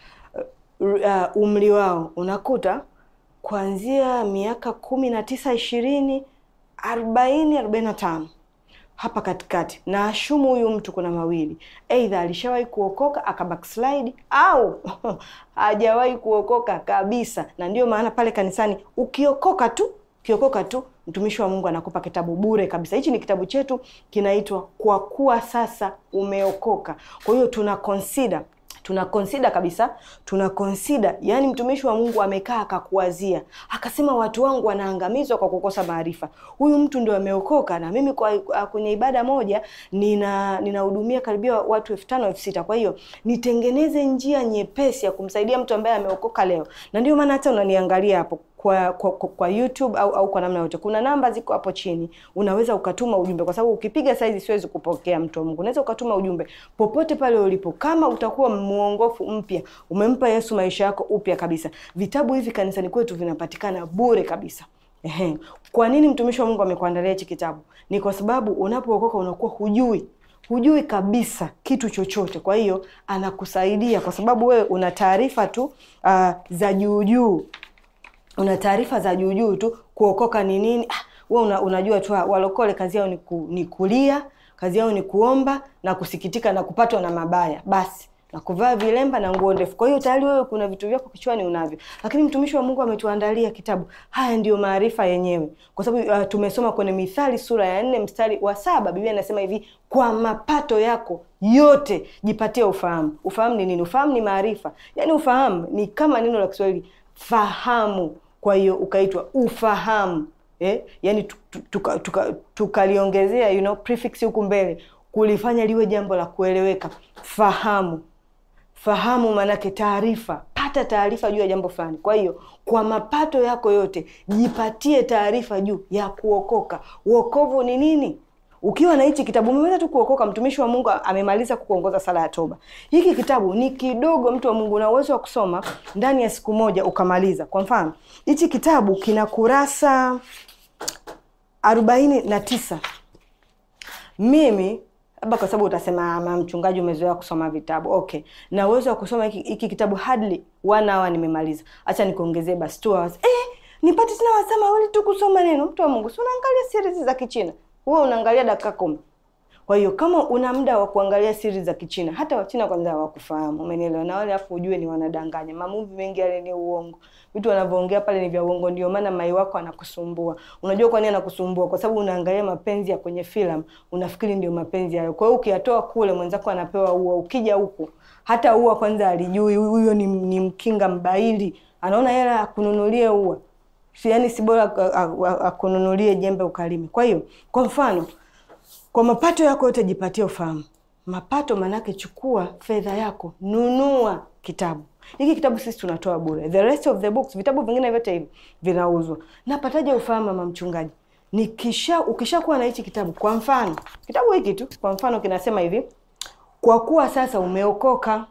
uh, umri wao unakuta kuanzia miaka kumi na tisa ishirini arobaini arobaini na tano hapa katikati na ashumu huyu mtu kuna mawili, aidha alishawahi kuokoka aka backslide au hajawahi kuokoka kabisa. Na ndio maana pale kanisani ukiokoka tu ukiokoka tu mtumishi wa Mungu anakupa kitabu bure kabisa. Hichi ni kitabu chetu kinaitwa kwa kuwa sasa umeokoka. Kwa hiyo tuna consider tuna consider kabisa, tuna consider yani, mtumishi wa Mungu amekaa akakuwazia, akasema watu wangu wanaangamizwa kwa kukosa maarifa. Huyu mtu ndio ameokoka, na mimi kwa kwenye ibada moja nina ninahudumia karibia watu elfu tano elfu sita Kwa hiyo nitengeneze njia nyepesi ya kumsaidia mtu ambaye ameokoka leo, na ndio maana hata unaniangalia hapo kwa, kwa, kwa YouTube au, au kwa namna yote, kuna namba ziko hapo chini, unaweza ukatuma ujumbe, kwa sababu ukipiga saizi siwezi kupokea mtu wa Mungu. Unaweza ukatuma ujumbe popote pale ulipo, kama utakuwa muongofu mpya, umempa Yesu maisha yako upya kabisa. Vitabu hivi kanisani kwetu vinapatikana bure kabisa. Ehe, kwa nini mtumishi wa Mungu amekuandalia hichi kitabu? Ni kwa sababu unapookoka unakuwa hujui hujui kabisa kitu chochote. Kwa hiyo anakusaidia kwa sababu wewe una taarifa tu uh, za juu juu una taarifa za juu juu tu. Kuokoka ni nini? Ah, wewe una, unajua tu walokole kazi yao ni, ku, ni kulia, kazi yao ni kuomba na kusikitika na kupatwa na mabaya basi na kuvaa vilemba na nguo ndefu. Kwa hiyo tayari wewe kuna vitu vyako kichwani unavyo, lakini mtumishi wa Mungu ametuandalia kitabu. Haya ndiyo maarifa yenyewe, kwa sababu uh, tumesoma kwenye Mithali sura ya nne mstari wa saba Biblia inasema hivi, kwa mapato yako yote jipatie ufahamu. Ufahamu ni nini? Ufahamu ni maarifa, yaani ufahamu ni kama neno la Kiswahili fahamu kwa hiyo ukaitwa ufahamu eh? Yani tukaliongezea tuka, tuka you know, prefix huku mbele kulifanya liwe jambo la kueleweka. Fahamu, fahamu maanake taarifa, pata taarifa juu ya jambo fulani. Kwa hiyo kwa mapato yako yote jipatie taarifa juu ya kuokoka. Uokovu ni nini? Ukiwa na hichi kitabu umeweza tu kuokoka. Mtumishi wa Mungu amemaliza kukuongoza sala ya toba. Hiki kitabu ni kidogo, mtu wa Mungu, una uwezo wa kusoma ndani ya siku moja ukamaliza. Kwa mfano, hichi kitabu kina kurasa arobaini na tisa. Mimi labda kwa sababu utasema ama mchungaji, umezoea kusoma vitabu. Okay, na uwezo wa kusoma hiki kitabu hardly one hour nimemaliza. Acha nikuongezee basi two hours. Eh, nipate tena wasaa mawili tu kusoma neno. Mtu wa Mungu, si unaangalia series za Kichina huwa unaangalia dakika kumi. Kwa hiyo kama una muda wa kuangalia siri za Kichina, hata Wachina kwanza hawakufahamu, umenielewa? Na wale afu ujue ni wanadanganya. Mamuvi mengi yale ni uongo, vitu wanavyoongea pale ni vya uongo. Ndio maana mai wako anakusumbua. Unajua kwa nini anakusumbua? Kwa sababu unaangalia mapenzi ya kwenye filamu, unafikiri ndio mapenzi hayo. Kwa hiyo ukiyatoa kule, mwenzako anapewa ua, ukija huku hata ua kwanza alijui huyo ni, ni mkinga mbaili, anaona hela akununulie ua yaani si bora akununulie jembe ukalime. Kwa hiyo kwa mfano, kwa mapato yako yote jipatie ufahamu. Mapato manake, chukua fedha yako, nunua kitabu hiki. Kitabu sisi tunatoa bure, the rest of the books, vitabu vingine vyote hivi vinauzwa. Napataje ufahamu, mama mchungaji? Nikisha ukishakuwa na hichi kitabu, kwa mfano kitabu hiki tu, kwa mfano kinasema hivi, kwa kuwa sasa umeokoka,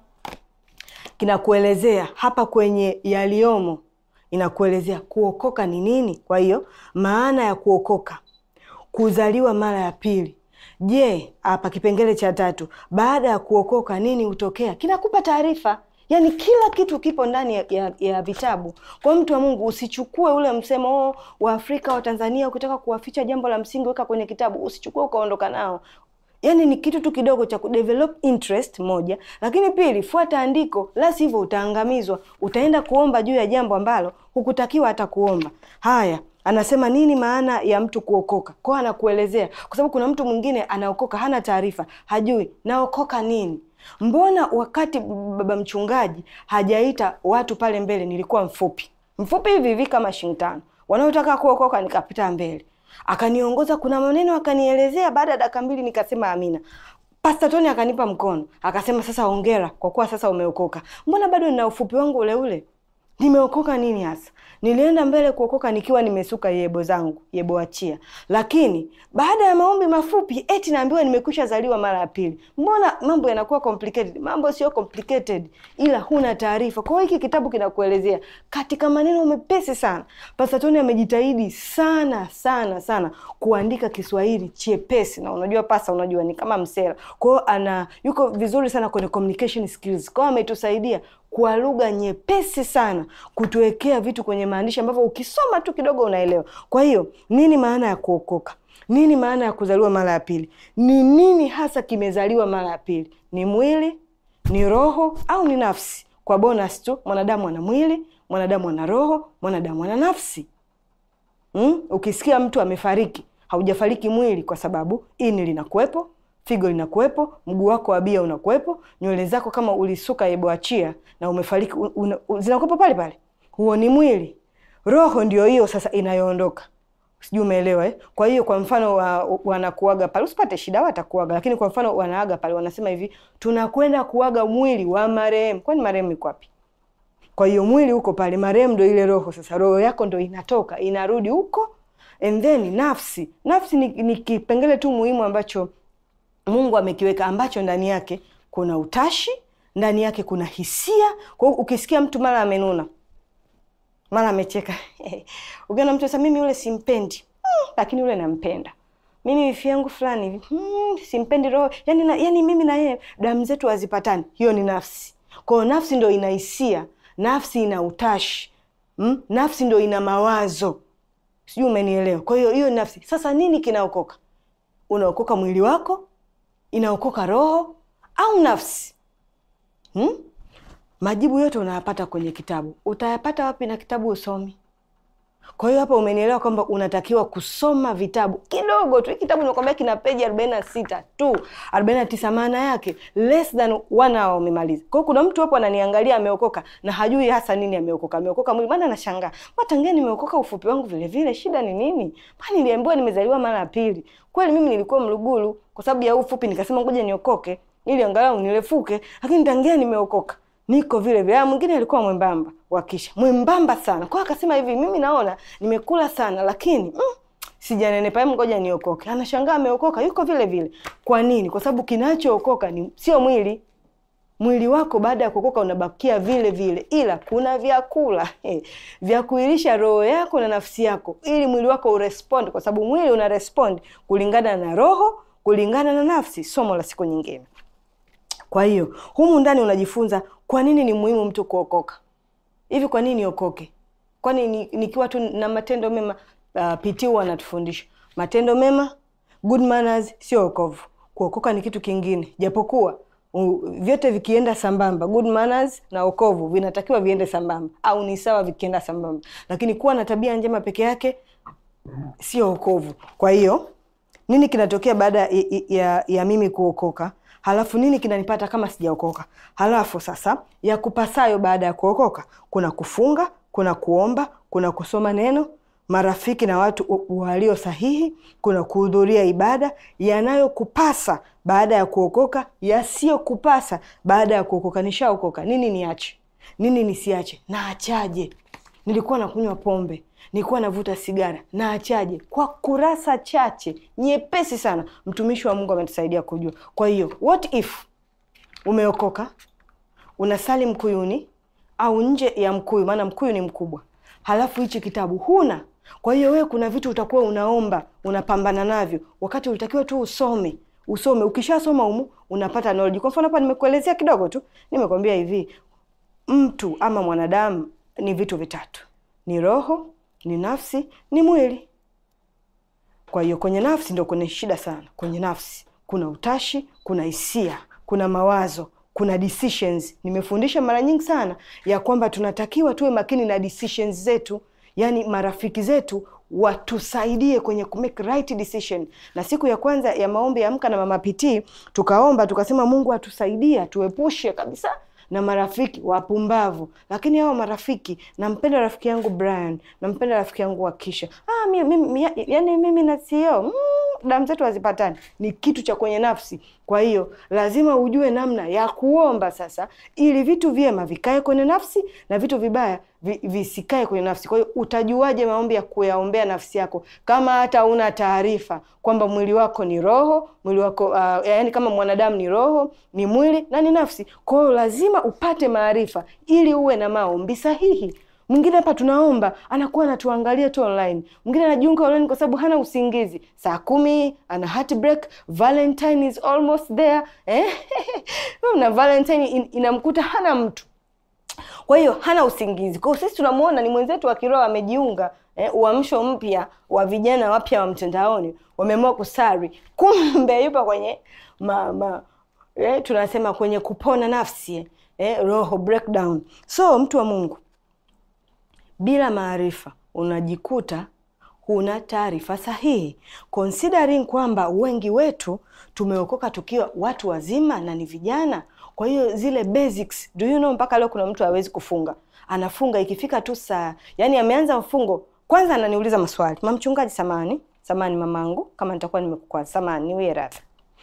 kinakuelezea hapa kwenye yaliyomo inakuelezea kuokoka ni nini. Kwa hiyo maana ya kuokoka, kuzaliwa mara ya pili. Je, hapa kipengele cha tatu, baada ya kuokoka nini hutokea? Kinakupa taarifa, yaani kila kitu kipo ndani ya, ya, ya vitabu. Kwa mtu wa Mungu, usichukue ule msemo oh, wa Afrika wa Tanzania, ukitaka kuwaficha jambo la msingi weka kwenye kitabu, usichukue ukaondoka nao. Yaani ni kitu tu kidogo cha kudevelop interest moja, lakini pili, fuata andiko, la sivyo utaangamizwa. Utaenda kuomba juu ya jambo ambalo hukutakiwa hata kuomba. Haya, anasema nini maana ya mtu kuokoka? Kwa anakuelezea, kwa sababu kuna mtu mwingine anaokoka hana taarifa, hajui naokoka nini. Mbona wakati baba mchungaji hajaita watu pale mbele, nilikuwa mfupi mfupi hivi hivi kama shilingi tano, wanaotaka kuokoka nikapita mbele akaniongoza kuna maneno akanielezea. Baada ya dakika mbili nikasema amina. Pasta Tony akanipa mkono akasema, sasa hongera kwa kuwa sasa umeokoka. Mbona bado nina ufupi wangu ule ule? Nimeokoka nini hasa? Nilienda mbele kuokoka nikiwa nimesuka yebo zangu, yebo achia. Lakini baada ya maombi mafupi eti naambiwa nimekwisha zaliwa mara ya pili. Mbona mambo yanakuwa complicated? Mambo sio complicated, ila huna taarifa. Kwa hiyo hiki kitabu kinakuelezea katika maneno mepesi sana. Pastor Tony amejitahidi sana sana sana kuandika Kiswahili chepesi, na unajua pasa, unajua ni kama msela. Kwa hiyo ana yuko vizuri sana kwenye communication skills. Kwa hiyo ametusaidia kwa lugha nyepesi sana kutuwekea vitu kwenye maandishi ambavyo ukisoma tu kidogo unaelewa. Kwa hiyo nini maana ya kuokoka? Nini maana ya kuzaliwa mara ya pili? Ni nini hasa kimezaliwa mara ya pili? Ni mwili, ni roho au ni nafsi? Kwa bonus tu, mwanadamu ana mwili, mwanadamu ana roho, mwanadamu ana nafsi. Mm? Ukisikia mtu amefariki, haujafariki mwili, kwa sababu ini linakuwepo, figo linakuwepo, mguu wako wa bia unakuwepo, nywele zako kama ulisuka yeboachia na umefariki zinakuwepo pale pale. Huo ni mwili. Roho ndio hiyo sasa inayoondoka sijui umeelewa eh? Kwa hiyo kwa mfano wa, wanakuaga pale, usipate shida, watakuaga lakini kwa mfano wanaaga pale, wanasema hivi, tunakwenda kuaga mwili wa marehemu. Kwani marehemu iko wapi? Kwa hiyo mwili huko pale, marehemu ndo ile roho. Sasa roho yako ndo inatoka inarudi huko, and then nafsi. Nafsi ni, ni kipengele tu muhimu ambacho Mungu amekiweka ambacho ndani yake kuna utashi, ndani yake kuna hisia. Kwa hiyo ukisikia mtu mara amenuna mara amecheka ukiona mtu sasa, mimi yule simpendi hmm, lakini yule nampenda mimi, wifi yangu fulani hivi hmm, simpendi roho yani, na, yani mimi na yeye damu zetu hazipatani. Hiyo ni nafsi. Kwa hiyo nafsi ndo ina hisia, nafsi ina utashi hmm? Nafsi ndo ina mawazo, sijui umenielewa? Kwa hiyo hiyo nafsi. Sasa nini kinaokoka? Unaokoka mwili wako, inaokoka roho au nafsi hmm? Majibu yote unayapata kwenye kitabu. Utayapata wapi na kitabu usomi? Kwa hiyo hapa umenielewa kwamba unatakiwa kusoma vitabu kidogo tu. Kitabu nimekwambia kina peji arobaini na sita tu, arobaini na tisa maana yake less than one hour umemaliza. Kwa hiyo kuna mtu hapo ananiangalia ameokoka na hajui hasa nini ameokoka. Ameokoka mwili, maana anashangaa matangia, nimeokoka ufupi wangu vile vile, shida ni nini? Maana niliambiwa nimezaliwa mara ya pili. Kweli mimi nilikuwa mlugulu kwa sababu ya ufupi, nikasema ngoja niokoke ili angalau nirefuke, lakini tangia nimeokoka niko vile vile. Mwingine alikuwa mwembamba wakisha mwembamba sana, kwa akasema hivi, mimi naona nimekula sana, lakini mm, sijanenepa, hebu ngoja niokoke. Anashangaa ameokoka, yuko vile vile. Kwa nini? Kwa sababu kinachookoka ni sio mwili. Mwili wako baada ya kuokoka unabakia vile vile, ila kuna vyakula eh, vya kuilisha roho yako na nafsi yako, ili mwili wako urespond, kwa sababu mwili una respond kulingana na roho, kulingana na nafsi. Somo la siku nyingine. Kwa hiyo humu ndani unajifunza kwa nini ni muhimu mtu kuokoka. Hivi kwa nini niokoke? Kwani ni- nikiwa tu na matendo mema? Uh, PT huwa anatufundisha matendo mema, good manners sio wokovu. Kuokoka ni kitu kingine, japokuwa u- vyote vikienda sambamba, good manners na wokovu vinatakiwa viende sambamba, au ni sawa vikienda sambamba, lakini kuwa na tabia njema peke yake sio wokovu. Kwa hiyo nini kinatokea baada ya, ya, ya mimi kuokoka? Halafu nini kinanipata kama sijaokoka? Halafu sasa ya kupasayo baada ya kuokoka, kuna kufunga, kuna kuomba, kuna kusoma neno, marafiki na watu u- walio sahihi, kuna kuhudhuria ibada. Yanayokupasa baada ya kuokoka, yasiyokupasa baada ya kuokoka. Nishaokoka, nini niache, nini nisiache, naachaje? Nilikuwa nakunywa pombe, nilikuwa navuta sigara, naachaje? Kwa kurasa chache nyepesi sana, mtumishi wa Mungu ametusaidia kujua. Kwa hiyo what if umeokoka, unasali mkuyuni au nje ya mkuyu, maana mkuyu ni mkubwa, halafu hichi kitabu huna. Kwa hiyo wewe, kuna vitu utakuwa unaomba, unapambana navyo, wakati ulitakiwa tu usome usome. Ukishasoma humu unapata knowledge. Kwa mfano hapa nimekuelezea kidogo tu, nimekwambia hivi mtu ama mwanadamu ni vitu vitatu: ni roho, ni nafsi, ni mwili. Kwa hiyo kwenye nafsi ndo kuna shida sana. Kwenye nafsi kuna utashi, kuna hisia, kuna mawazo, kuna decisions. Nimefundisha mara nyingi sana ya kwamba tunatakiwa tuwe makini na decisions zetu, yaani marafiki zetu watusaidie kwenye ku make right decision. Na siku ya kwanza ya maombi ya Amka na Mama PT tukaomba tukasema, Mungu atusaidie atuepushe kabisa na marafiki wapumbavu. Lakini hao marafiki, nampenda rafiki yangu Brian, nampenda rafiki yangu Wakisha. Ah, mimi, mimi, ya- yani mimi na CEO mm, damu zetu hazipatani, ni kitu cha kwenye nafsi. Kwa hiyo lazima ujue namna ya kuomba sasa, ili vitu vyema vikae kwenye nafsi na vitu vibaya vi, visikae kwenye nafsi. Kwa hiyo utajuaje maombi ya kuyaombea nafsi yako kama hata una taarifa kwamba mwili wako ni roho, mwili wako uh, yaani kama mwanadamu ni roho, ni mwili na ni nafsi. Kwa hiyo lazima upate maarifa ili uwe na maombi sahihi. Mwingine hapa tunaomba anakuwa anatuangalia tu online, mwingine anajiunga online kwa sababu hana usingizi, saa kumi ana heartbreak, Valentine is almost there eh? na Valentine in, inamkuta hana mtu kwa hiyo hana usingizi. Kwa hiyo sisi tunamuona ni mwenzetu wa kiroho amejiunga, eh, uamsho mpya wa vijana wapya wa mtandaoni wameamua kusari, kumbe yupo kwenye ma, ma, eh, tunasema kwenye kupona nafsi eh, roho breakdown. So mtu wa Mungu, bila maarifa unajikuta huna taarifa sahihi, considering kwamba wengi wetu tumeokoka tukiwa watu wazima na ni vijana. Kwa hiyo zile basics, do you know, mpaka leo kuna mtu hawezi kufunga, anafunga ikifika tu saa, yani ameanza mfungo kwanza, ananiuliza maswali, mamchungaji, samani samani, mamangu, kama nitakuwa nimekukwaza, samani, niwie radhi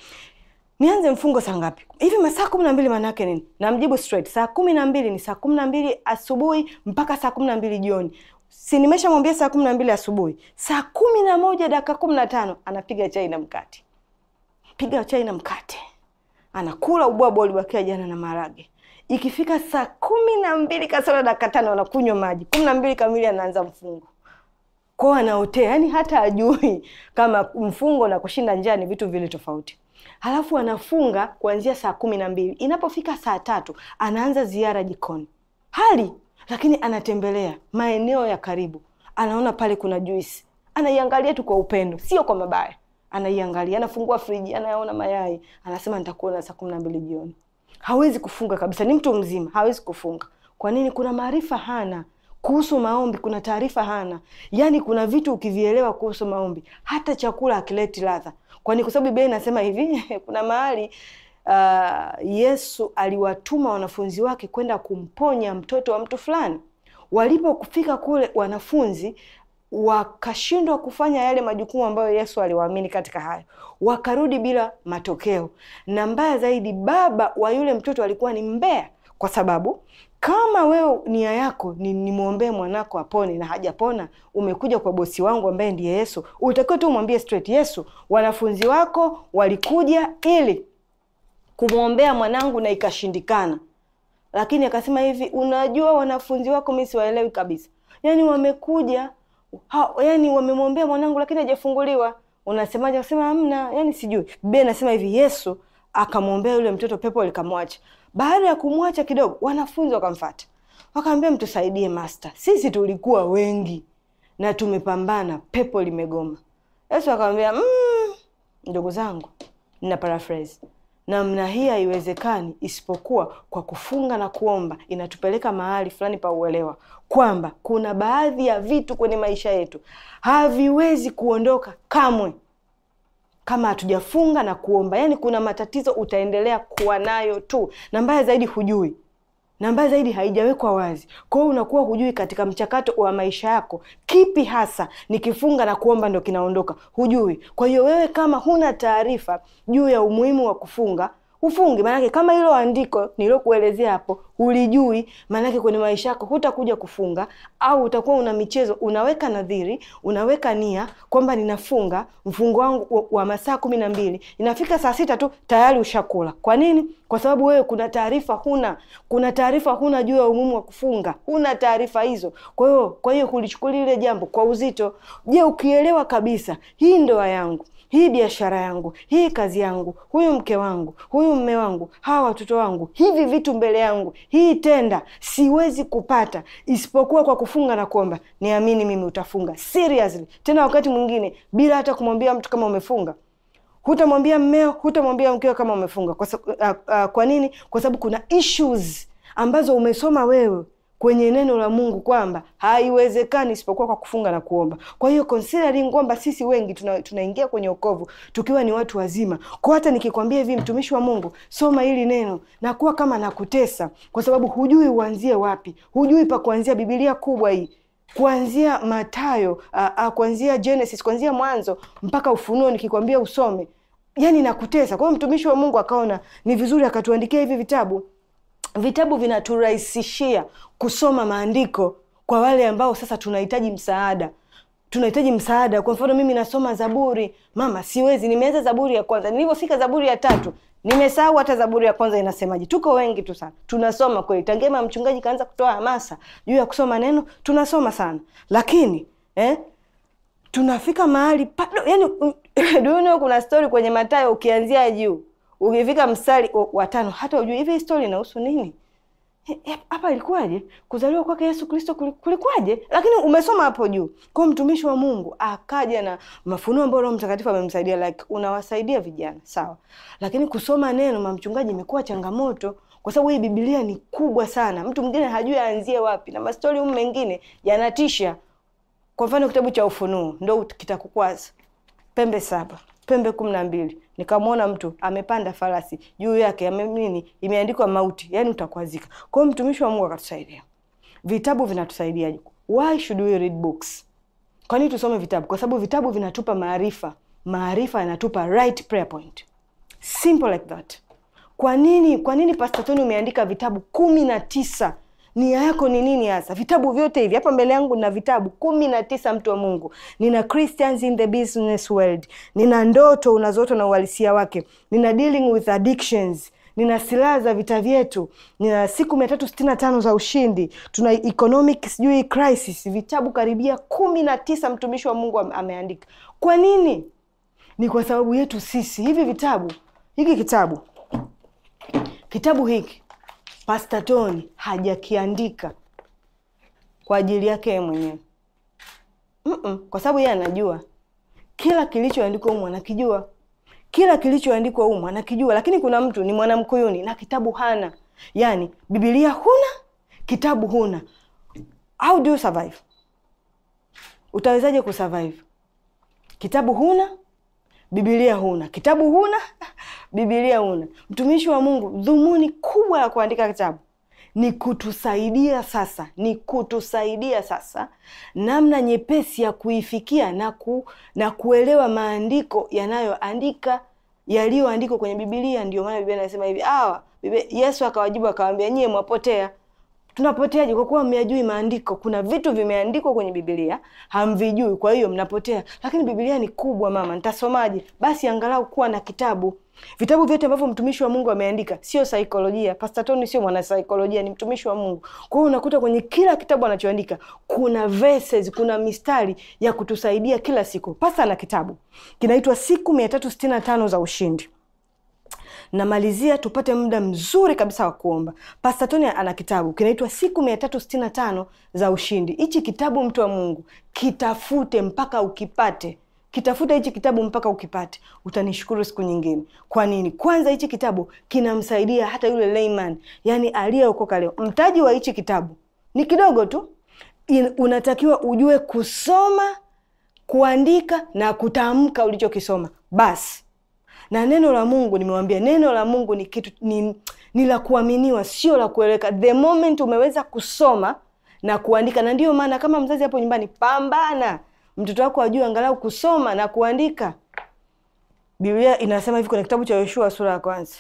nianze mfungo saa ngapi hivi? Masaa kumi na mbili maanake nini? Namjibu straight, saa kumi na mbili ni saa kumi na mbili asubuhi mpaka saa kumi na mbili jioni. Si nimeshamwambia saa kumi na mbili asubuhi, saa kumi na moja dakika kumi na tano anapiga chai na mkate, piga chai na mkate, anakula ubwabwa ulibakia jana na maharage. Ikifika saa kumi na mbili kasoro dakika tano anakunywa maji, kumi na mbili kamili anaanza mfungo kwao, anaotea, yani hata ajui kama mfungo na kushinda njaa ni vitu vile tofauti halafu anafunga kuanzia saa kumi na mbili inapofika saa tatu anaanza ziara jikoni hali lakini anatembelea maeneo ya karibu anaona pale kuna juisi anaiangalia tu kwa upendo sio kwa mabaya anaiangalia anafungua friji anayaona mayai anasema nitakuona saa kumi na mbili jioni hawezi kufunga kabisa ni mtu mzima hawezi kufunga kwa nini kuna maarifa hana kuhusu maombi kuna taarifa hana yaani kuna vitu ukivielewa kuhusu maombi hata chakula akileti ladha kwani kwa sababu Biblia inasema hivi kuna mahali uh, Yesu aliwatuma wanafunzi wake kwenda kumponya mtoto wa mtu fulani. Walipofika kule, wanafunzi wakashindwa kufanya yale majukumu ambayo Yesu aliwaamini katika hayo, wakarudi bila matokeo. Na mbaya zaidi, baba wa yule mtoto alikuwa ni mbea, kwa sababu kama wewe nia yako ni nimwombee mwanako apone na hajapona, umekuja kwa bosi wangu ambaye ndiye Yesu, utakiwa tu umwambie straight, Yesu, wanafunzi wako walikuja ili kumwombea mwanangu na ikashindikana. Lakini akasema hivi, unajua wanafunzi wako mimi siwaelewi kabisa, yaani wamekuja ha, yani wamemwombea mwanangu lakini hajafunguliwa. Unasemaje? Akasema hamna, yani sijui. Biblia inasema hivi, Yesu akamwombea yule mtoto, pepo likamwacha. Baada ya kumwacha kidogo, wanafunzi wakamfata, wakaambia mtusaidie master, sisi tulikuwa wengi na tumepambana, pepo limegoma. Yesu akamwambia mmm, ndugu zangu, nina paraphrase, namna hii haiwezekani isipokuwa kwa kufunga na kuomba. Inatupeleka mahali fulani pa uelewa kwamba kuna baadhi ya vitu kwenye maisha yetu haviwezi kuondoka kamwe kama hatujafunga na kuomba. Yaani kuna matatizo utaendelea kuwa nayo tu, na mbaya zaidi hujui, na mbaya zaidi haijawekwa wazi. Kwa hiyo unakuwa hujui katika mchakato wa maisha yako kipi hasa nikifunga na kuomba ndo kinaondoka, hujui. Kwa hiyo wewe kama huna taarifa juu ya umuhimu wa kufunga ufungi, maanake kama hilo andiko nilokuelezea hapo hulijui, maanake kwenye maisha yako hutakuja kufunga, au utakuwa una michezo, unaweka nadhiri, unaweka nia kwamba ninafunga mfungo wangu wa, wa masaa kumi na mbili, inafika saa sita tu tayari ushakula. Kwa nini? Kwa sababu wewe kuna taarifa huna, kuna taarifa huna juu ya umuhimu wa kufunga, huna taarifa hizo. Kwa hiyo kwa hiyo kulichukulia ile jambo kwa uzito. Je, ukielewa kabisa hii ndoa yangu hii biashara yangu, hii kazi yangu, huyu mke wangu, huyu mme wangu, hawa watoto wangu, hivi vitu mbele yangu, hii tenda siwezi kupata isipokuwa kwa kufunga na kuomba. Niamini mimi, utafunga seriously, tena wakati mwingine bila hata kumwambia mtu kama umefunga. Hutamwambia mmeo, hutamwambia mkeo kama umefunga. Kwa, uh, uh, kwa nini? Kwa sababu kuna issues ambazo umesoma wewe kwenye neno la Mungu kwamba haiwezekani isipokuwa kwa kufunga na kuomba. Kwa hiyo considering kwamba sisi wengi tuna, tunaingia kwenye wokovu tukiwa ni watu wazima, kwa hata nikikwambia hivi, mtumishi wa Mungu, soma hili neno, nakuwa kama nakutesa, kwa sababu hujui uanzie wapi, hujui pa kuanzia. Biblia kubwa hii kuanzia Mathayo, kuanzia Genesis, kuanzia Mwanzo mpaka Ufunuo, nikikwambia usome, yani nakutesa. Kwa hiyo mtumishi wa Mungu akaona ni vizuri akatuandikia hivi vitabu vitabu vinaturahisishia kusoma maandiko kwa wale ambao sasa tunahitaji msaada tunahitaji msaada kwa mfano mimi nasoma zaburi mama siwezi nimeanza zaburi ya kwanza nilivyofika zaburi ya tatu nimesahau hata zaburi ya kwanza inasemaje tuko wengi tu sana tunasoma kweli tangema mchungaji kaanza kutoa hamasa juu ya kusoma neno tunasoma sana lakini eh, tunafika mahali pado yani duno kuna stori kwenye matayo ukianzia juu ukifika mstari wa tano hata ujui hivi stori inahusu nini "Eh, eh, hapa ilikuwaje? Kuzaliwa kwake Yesu Kristo kuli- kulikuwaje? Lakini umesoma hapo juu. Kwa hiyo mtumishi wa Mungu akaja na mafunuo ambayo Roho Mtakatifu amemsaidia, like unawasaidia vijana sawa, lakini kusoma neno mamchungaji imekuwa changamoto kwa sababu hii Biblia ni kubwa sana, mtu mwingine hajui aanzie wapi, na mastori humu mengine yanatisha. Kwa mfano kitabu cha Ufunuo ndo kitakukwaza pembe saba pembe kumi na mbili nikamwona mtu amepanda farasi juu yake ame nini imeandikwa mauti yaani utakwazika kwa hiyo mtumishi wa mungu akatusaidia vitabu vinatusaidiaje why should we read books kwa nini tusome vitabu kwa sababu vitabu vinatupa maarifa maarifa yanatupa right prayer point simple like that kwa nini kwa nini Pastor Tony umeandika vitabu kumi na tisa nia yako ni nini hasa vitabu vyote hivi hapa mbele yangu na vitabu kumi na tisa mtu wa mungu nina christians in the business world nina ndoto unazoota na uhalisia wake nina dealing with addictions nina silaha za vita vyetu nina siku mia tatu sitini na tano za ushindi tuna economic sijui crisis vitabu karibia kumi na tisa mtumishi wa mungu ame- ameandika kwa nini ni kwa sababu yetu sisi hivi vitabu hiki kitabu kitabu hiki Pastor Tony hajakiandika kwa ajili yake yeye mwenyewe Mm-mm, kwa sababu yeye anajua kila kilichoandikwa humu anakijua kila kilichoandikwa humu anakijua lakini kuna mtu ni mwanamkuyuni na kitabu hana yaani bibilia huna kitabu huna how do you survive utawezaje kusurvive kitabu huna bibilia huna kitabu huna bibilia huna mtumishi wa mungu dhumuni kubwa la kuandika kitabu ni kutusaidia sasa ni kutusaidia sasa namna nyepesi ya kuifikia na, ku, na kuelewa maandiko yanayoandika yaliyoandikwa kwenye bibilia ndio maana biblia inasema hivi awa Biblia- yesu akawajibu akawambia nyie mwapotea tunapoteaje kwa kuwa myajui maandiko kuna vitu vimeandikwa kwenye bibilia hamvijui kwa hiyo mnapotea lakini bibilia ni kubwa mama nitasomaje basi angalau kuwa na kitabu vitabu vyote ambavyo mtumishi wa mungu ameandika sio saikolojia Pastor Tony sio mwanasaikolojia ni mtumishi wa mungu kwa hiyo unakuta kwenye kila kitabu anachoandika kuna verses kuna mistari ya kutusaidia kila siku pasa na kitabu kinaitwa siku mia tatu sitini na tano za ushindi namalizia tupate muda mzuri kabisa wa kuomba Pastor Tony ana kitabu kinaitwa siku mia tatu sitini na tano za ushindi hichi kitabu mtu wa mungu kitafute mpaka ukipate kitafute hichi kitabu mpaka ukipate utanishukuru siku nyingine kwa nini kwanza hichi kitabu kinamsaidia hata yule layman yani aliyeokoka leo mtaji wa hichi kitabu ni kidogo tu In, unatakiwa ujue kusoma kuandika na kutamka ulichokisoma basi na neno la mungu nimewambia neno la mungu ni kitu ni, ni la kuaminiwa sio la kueleweka the moment umeweza kusoma na kuandika na ndiyo maana kama mzazi hapo nyumbani pambana mtoto wako ajue angalau kusoma na kuandika biblia inasema hivi kwenye kitabu cha yoshua sura ya kwanza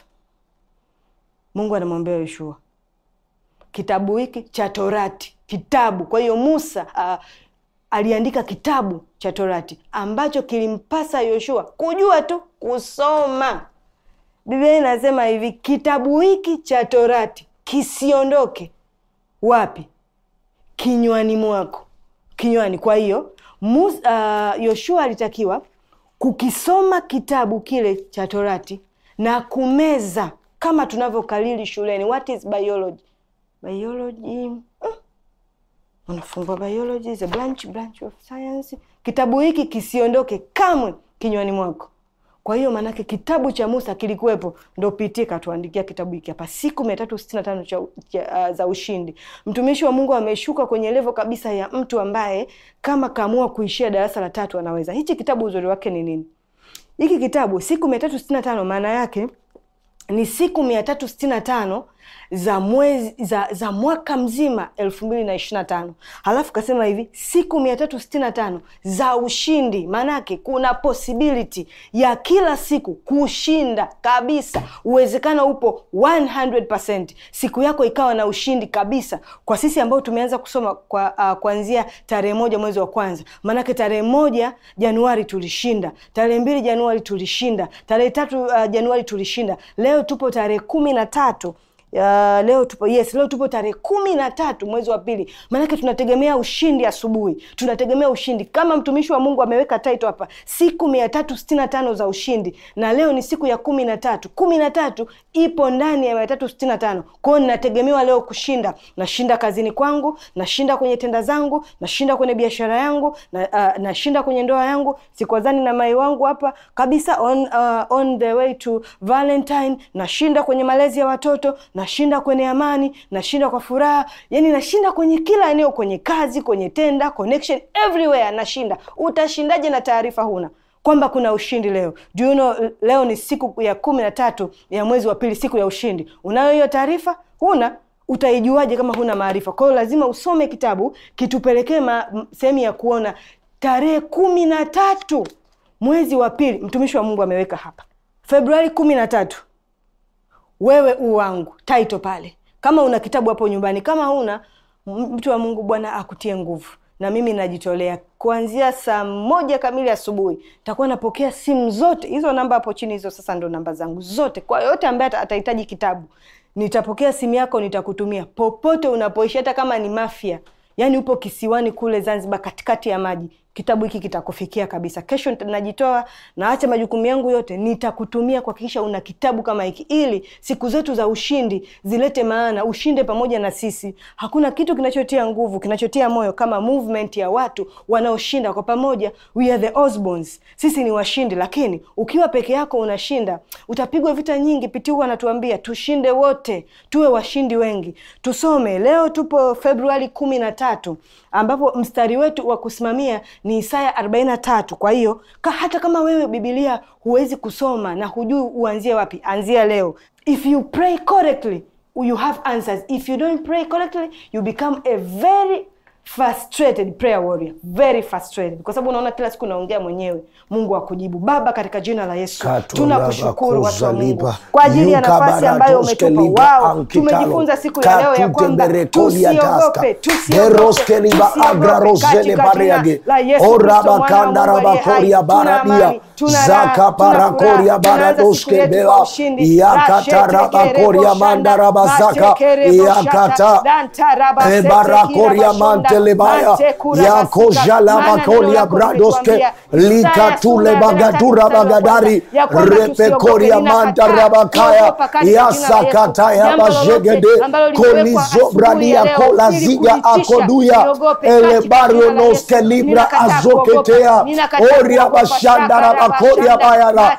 mungu anamwambia yoshua kitabu hiki cha torati kitabu kwa hiyo musa uh, aliandika kitabu cha torati ambacho kilimpasa yoshua kujua tu kusoma biblia inasema hivi kitabu hiki cha torati kisiondoke wapi kinywani mwako kinywani kwa hiyo Mus- uh, yoshua alitakiwa kukisoma kitabu kile cha torati na kumeza kama tunavyokalili shuleni what is biology biology mm, unafungua biology is a branch branch of science kitabu hiki kisiondoke kamwe kinywani mwako kwa hiyo maanake kitabu cha musa kilikuwepo ndo pitie katuandikia kitabu hiki hapa siku mia tatu sitini na tano cha, cha, uh, za ushindi mtumishi wa mungu ameshuka kwenye levo kabisa ya mtu ambaye kama kaamua kuishia darasa la tatu anaweza hichi kitabu uzuri wake ni nini hiki kitabu siku mia tatu sitini na tano maana yake ni siku mia tatu sitini na tano za mwezi za, za mwaka mzima elfu mbili na ishiri na tano halafu kasema hivi siku mia tatu sitini na tano za ushindi maanake kuna possibility ya kila siku kushinda kabisa uwezekano upo 100 siku yako ikawa na ushindi kabisa kwa sisi ambao tumeanza kusoma kwa uh, kuanzia tarehe moja mwezi wa kwanza maanake tarehe moja januari tulishinda tarehe mbili januari tulishinda tarehe tatu uh, januari tulishinda leo tupo tarehe kumi na tatu ya leo tupo yes, leo tupo tarehe kumi na tatu mwezi wa pili. Maanake tunategemea ushindi asubuhi, tunategemea ushindi kama mtumishi wa Mungu ameweka title hapa, siku mia tatu sitini na tano za ushindi, na leo ni siku ya kumi na tatu. Kumi na tatu ipo ndani ya mia tatu sitini na tano. Kwa hiyo ninategemewa leo kushinda. Nashinda kazini kwangu, nashinda kwenye tenda zangu, nashinda kwenye biashara yangu, na, uh, nashinda kwenye ndoa yangu, sikwazani na mai wangu hapa kabisa, on, uh, on the way to Valentine, nashinda kwenye malezi ya watoto nashinda kwenye amani, nashinda kwa furaha, yani nashinda kwenye kila eneo, kwenye kazi, kwenye tenda, connection, everywhere nashinda. Utashindaje na taarifa huna kwamba kuna ushindi leo? Do you know, leo ni siku ya kumi na tatu ya mwezi wa pili, siku ya ushindi. Unayo hiyo taarifa? Huna? Utaijuaje kama huna maarifa? Kwa hiyo lazima usome kitabu kitupelekee sehemu ya kuona tarehe kumi na tatu mwezi wa pili. Mtumishi wa Mungu ameweka hapa Februari kumi na tatu wewe u wangu taito pale. Kama una kitabu hapo nyumbani, kama huna, mtu wa Mungu, Bwana akutie nguvu. Na mimi najitolea kuanzia saa moja kamili asubuhi takuwa napokea simu zote hizo, namba hapo chini, hizo sasa ndo namba zangu zote. Kwa yoyote ambaye atahitaji kitabu, nitapokea simu yako, nitakutumia popote unapoishi, hata kama ni Mafia, yaani upo kisiwani kule Zanzibar, katikati ya maji kitabu hiki kitakufikia kabisa. Kesho najitoa naacha majukumu yangu yote, nitakutumia kuhakikisha una kitabu kama hiki, ili siku zetu za ushindi zilete maana, ushinde pamoja na sisi. Hakuna kitu kinachotia nguvu, kinachotia moyo kama movement ya watu wanaoshinda kwa pamoja. We are the Osborns, sisi ni washindi. Lakini ukiwa peke yako unashinda, utapigwa vita nyingi. Piti huwa anatuambia tushinde wote, tuwe washindi wengi. Tusome leo, tupo Februari kumi na tatu ambapo mstari wetu wa kusimamia ni Isaya arobaini na tatu. Kwa hiyo ka hata kama wewe Bibilia huwezi kusoma na hujui uanzie wapi, anzia leo. If you pray correctly you have answers. If you don't pray correctly you become a very frustrated prayer warrior, very frustrated, kwa sababu unaona kila siku naongea mwenyewe. Mungu akujibu. Baba, katika jina la Yesu tunakushukuru watu wa Mungu kwa ajili ya nafasi ambayo umetupa. Wao tumejifunza siku ya leo ya kwamba tusiogope, tusiogope, tusiogope katika jina la Yesu Kristo mwana wa Mungu aliye hai. Tuna amani, tuna raha, tuna furaha. Tunaanza siku yetu kwa ushindi. yakatarabakoria mandarabazaka yakata ebarakoria mantelebaya yakozhalamakolia bradoske likatule bagadura bagadari repekoria mantarabakaya yasakataya bajegede kolizobradia kolaziga akoduya elebarionoske libra azoketea oria bashandarabakoria bayara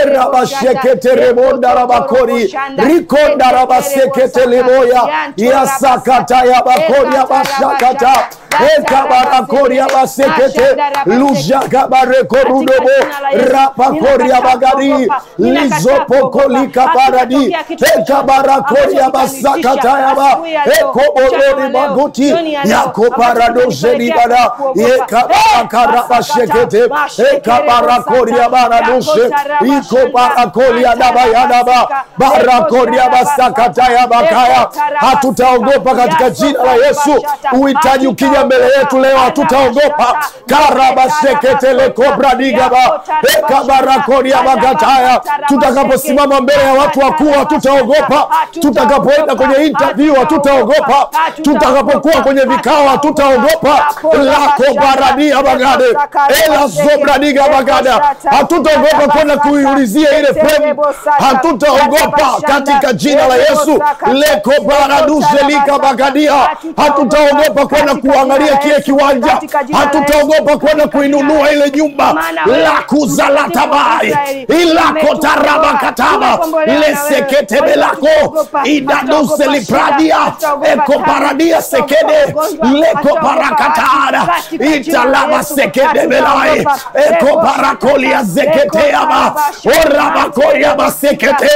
erabasheketerebondarabakori rikondarabaseketeleboya yasakataya bakoria bashakata ekabarakoria basekete lujakabarekorudobo rapakoria bagari lizopokolika baradi ekabarakoria basakatayaba ekoborori baguti yakobaradozelibada ekabarakarabashekete ekabarakoria baradose ikobarakoria dabayanaba barakoria basakataya bakaya hatutaogopa katika jina la Yesu. Uhitaji ukija mbele yetu leo, hatutaogopa. karabaseketelekobranigaba ekabarakoria bagataya tutakaposimama mbele ya watu wakuu hatutaogopa. Tutakapoenda kwenye interview hatutaogopa. Tutakapokuwa kwenye vikao hatutaogopa. lakobaradia bagade elazobradiga bagada hatutaogopa kwenda kuiulizia ile fremu, hatutaogopa katika jina la Yesu. lekobaraduzelika bagadia hatutaogopa kwenda kuangalia kile kiwanja, hatutaogopa kwenda kuinunua ile nyumba la kuzalatabai ilakotarabakataba leseketebelako idaduselipradia ekoparadia sekede lekoparakatara italaba sekedebelai ekoparakolia zeketeaba orabakoyaba sekete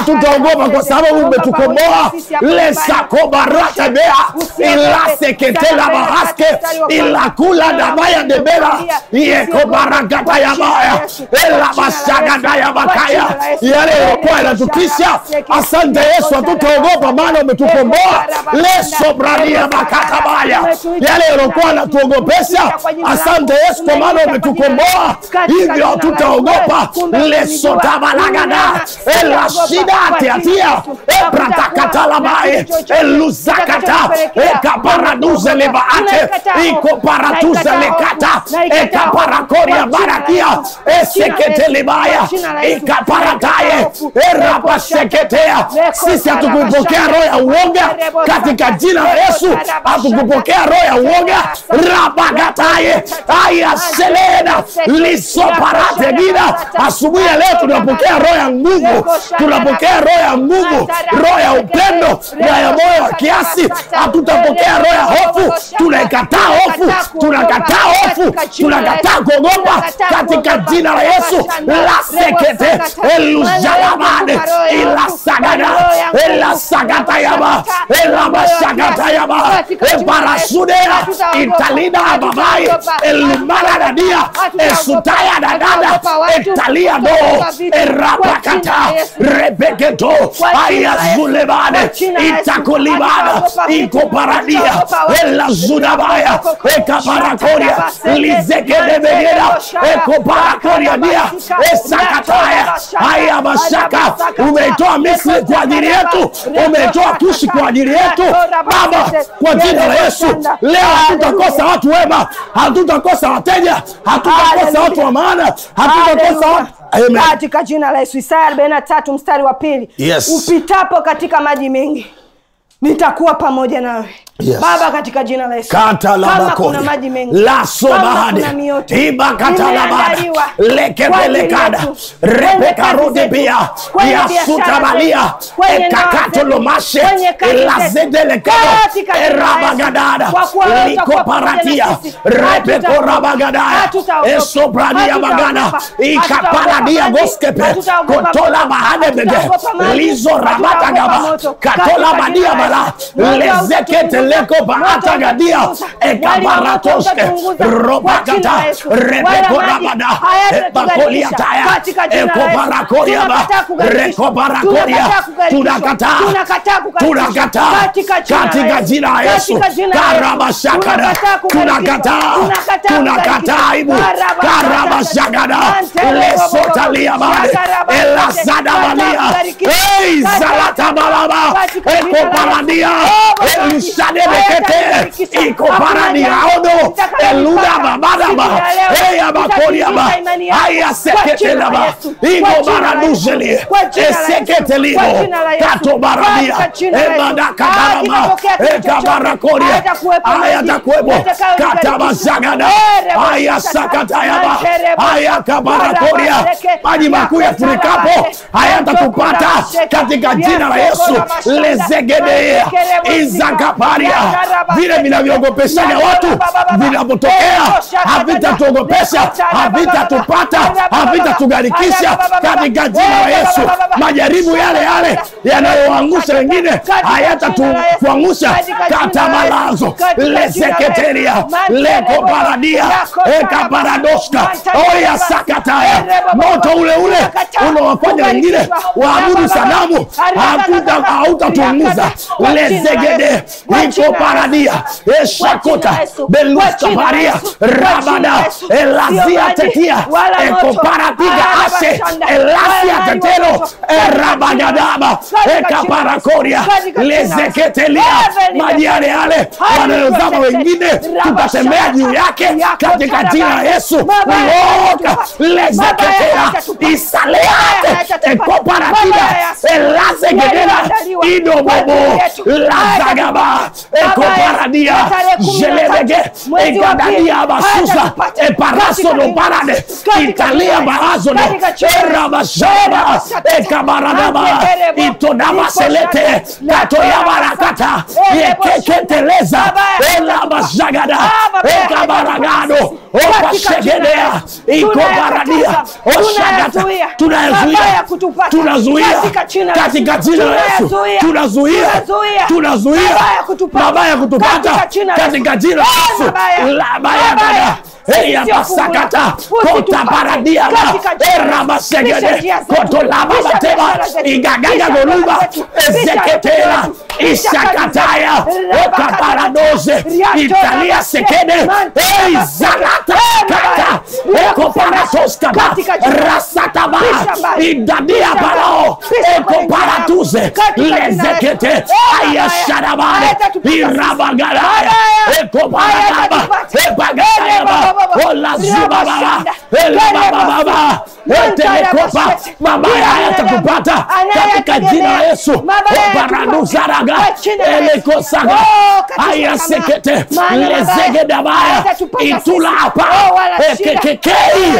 hatutaogopa kwa sababu umetukomboa lesakobaratebea ilasekete ila bahaske ila kula dabaya debera yeko barakata ya baya ila masagada ya bakaya yale yalikuwa yanatutisha asante yesu hatutaogopa maana umetukomboa leso brania bakata baya yale yaliokuwa yanatuogopesha asante yesu kwa maana umetukomboa hivyo hatutaogopa leso tabalagada ela shida tiatia epratakatalabae eluzakata ekaparaduze lebaate ikoparatuze lekata ekaparakoria barakia eseketelebaya ikaparataye erapaseketea sisi hatukupokea roho ya uoga katika jina la yesu hatukupokea roho ya uoga rabagataye ayaselena lisoparate gida asubuhi ya leo tunapokea roho ya nguvu tunapokea roho ya nguvu roho ya upendo na ya moyo wa kiasi hatutapokea roho ya hofu tunaikataa hofu tunakataa hofu tunakataa kuogopa katika jina la yesu lasekete elujalabade ilasagada elasakatayaba elabasakatayaba eparasudea italida babai elumaradadia esutaya dadada etalia do erapakata rebeketo ayazulebane itakulibana ikoparadia elazudabaya ekaparakoria lizekedebegeda ekoparakoria dia esakataya haya mashaka umeitoa misri kwa ajili yetu umeitoa kushi kwa ajili yetu baba kwa jina la yesu leo hatutakosa watu wema hatutakosa wateja hatutakosa watu wa maana hatutakosa watu Amen. katika jina la yesu isaya 43 mstari wa pili Yes. upitapo katika maji mengi nitakuwa pamoja nawe Yes. baba katika jina la yesu kata la kama bakori kuna maji mengi laso kama bahade kuna mioto iba kata la bada imeandaliwa lekebelekada kwa ajili yetu, kwenye rebeka kazi rudi zetu, pia kwenye yasuta biashara balia zetu, kwenye ndoa ekakato zetu, lomashe kwenye kazi zetu, ilazedelekado katika jina la Yesu. erabagadada Kwa kuwa wewe utakuwa pamoja na likoparatia sisi. rebeko Hatutaogopa. rabagadaya Hatutaogopa. esobrania bagana Hatutaogopa. ikapaladia Hatutaogopa goskepe Hatutaogopa kotola moto. bahadebege Hatutaogopa maji. lizo Hatutaogopa rabatagaba moto. katola Katika badia jina la bala Yesu. Moto lezekete utatuunguza. leko baatagadia Moto ekabaratoske utatuunguza. robakata Kwa jina la Yesu. rebeko Wala maji rabada hayatatugarikisha. ebakoliataya Katika jina la Yesu. ekobarakoriaba Tunakataa kugarikisha. rekobarakoria Tunakataa kugarikishwa. tunakataa Tunakataa kugarikishwa. tunakataa Katika jina la katika Yesu. jina la yesu Katika jina la Yesu. karabashakada Tunakataa kugarikishwa. tunakataa Tunakataa tunakataa kugarikishwa. aibu Karabashakada. karabashakada Mantele lesotaliabade Shakarabashakada. elazadabalia Kataa kugarikishwa. ei Kataa zalatabalaba katika jina la Yesu. ekoparadia Oh, Baba. elusadebekete Hayatagarikisha. ikoparania Hakuna odo jambo litakalolipata eluda siku babadaba ya leo. eyabakoriaba Litatikisa imani yako. Kwa jina ayaseketelaba la Yesu. Kwa jina la igobaraduzeli Yesu. Kwa jina la Yesu. eseketelibo Kwa jina la Yesu. katobarabia Katika jina la Yesu. ebadakadaraba Hakitapokea kitu chochote. ekabarakoria Hayatakuwepo maji. ayatakwebo Yatakayoligarikisha. katabazagada Eh, rebo ayasakatayaba Manterebo. ayakabarakoria Barabareke. maji makuu yafurikapo Yakotarabare. hayatatupata Yakotarabasheke. katika jina la yesu Yakoramashanda. lezegedea Mantekerebo. izakaparia Yakarabasheke. vile vinavyoogopeshaga watu Yakarabababa. vinapotokea Eko shakatata. havitatuogopesha Yakotarabababa. havitatupata Arabababa. havitatugarikisha Arabababa. katika jina la yesu Arabababa. majaribu yale yale yanayoangusha wengine hayatatukuangusha katamalazo leseketeria leko paradia ekaparadoska oya sakataya moto ule ule unawafanya wengine waabudu sanamu hakuta- hautatunguza lezegede iko paradia eshakota beluskaparia rabada elazia tetia ekoparatiga ashe elasia tetero erabagadaba ekaparakoria lezeketelia maji yale yale wanayozama wengine tutatembea juu yake katika jina la yesu uoka lezeketea isaleate ekoparatida elazegedera idobobo lazagaba ekoparadia jelebege ekadadia basusa eparasono parade italia barazono erabashaba ikabaradaba Mantekerebo. itodabaselete Liposhata. katoyabarakata yekeketeleza elabazagada ekabaragado opashegedea ikobaradia oshagata tunayazuia tunazuia katika jina la Yesu tunazuia tunazuia mabaya kutupata katika jina la Yesu labayagada eyabasakata kotabaradiaba erabasegede kotolababateba igagaga goluba ezeketela ishakataya okaparadoze italia sekede eizalata kata ekoparatoskaba rasataba idadia balao ekoparatuze lezekete ayasharabane irabagalaya ekoparadaba ebagatayaba olazubababa elabababa etelekopa mabaya hayatakupata katika jina la Yesu obaraduzaraga elekosaga ayasekete lezegedabaya itulapa ekekekei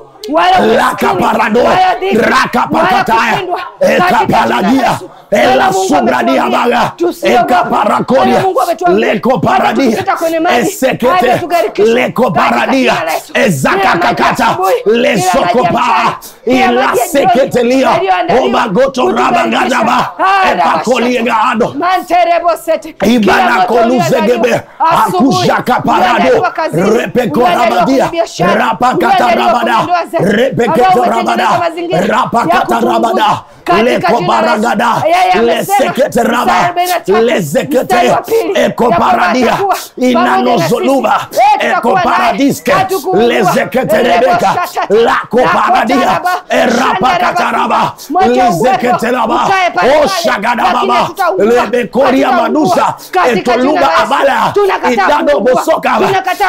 lakaparado rakapakataya ekapaladia elasumradiabaga ekaparakodia lekoparadia esekete lekoparadia ezakakakata lesokopaa ilaseketelia obagotorabagadaba epakoliegado ibanakoluzegebe akujakaparado repekorabadia rapakatarabada repeketorabada rapakatarabada lekobaragada leseketeraba lezekete ekoparadia inanozoluba ekoparadiske lezeketerebeka lakoparadia erapakataraba lizeketeraba oshagadababa lebekoria manusa etoluba abala idado bosokaba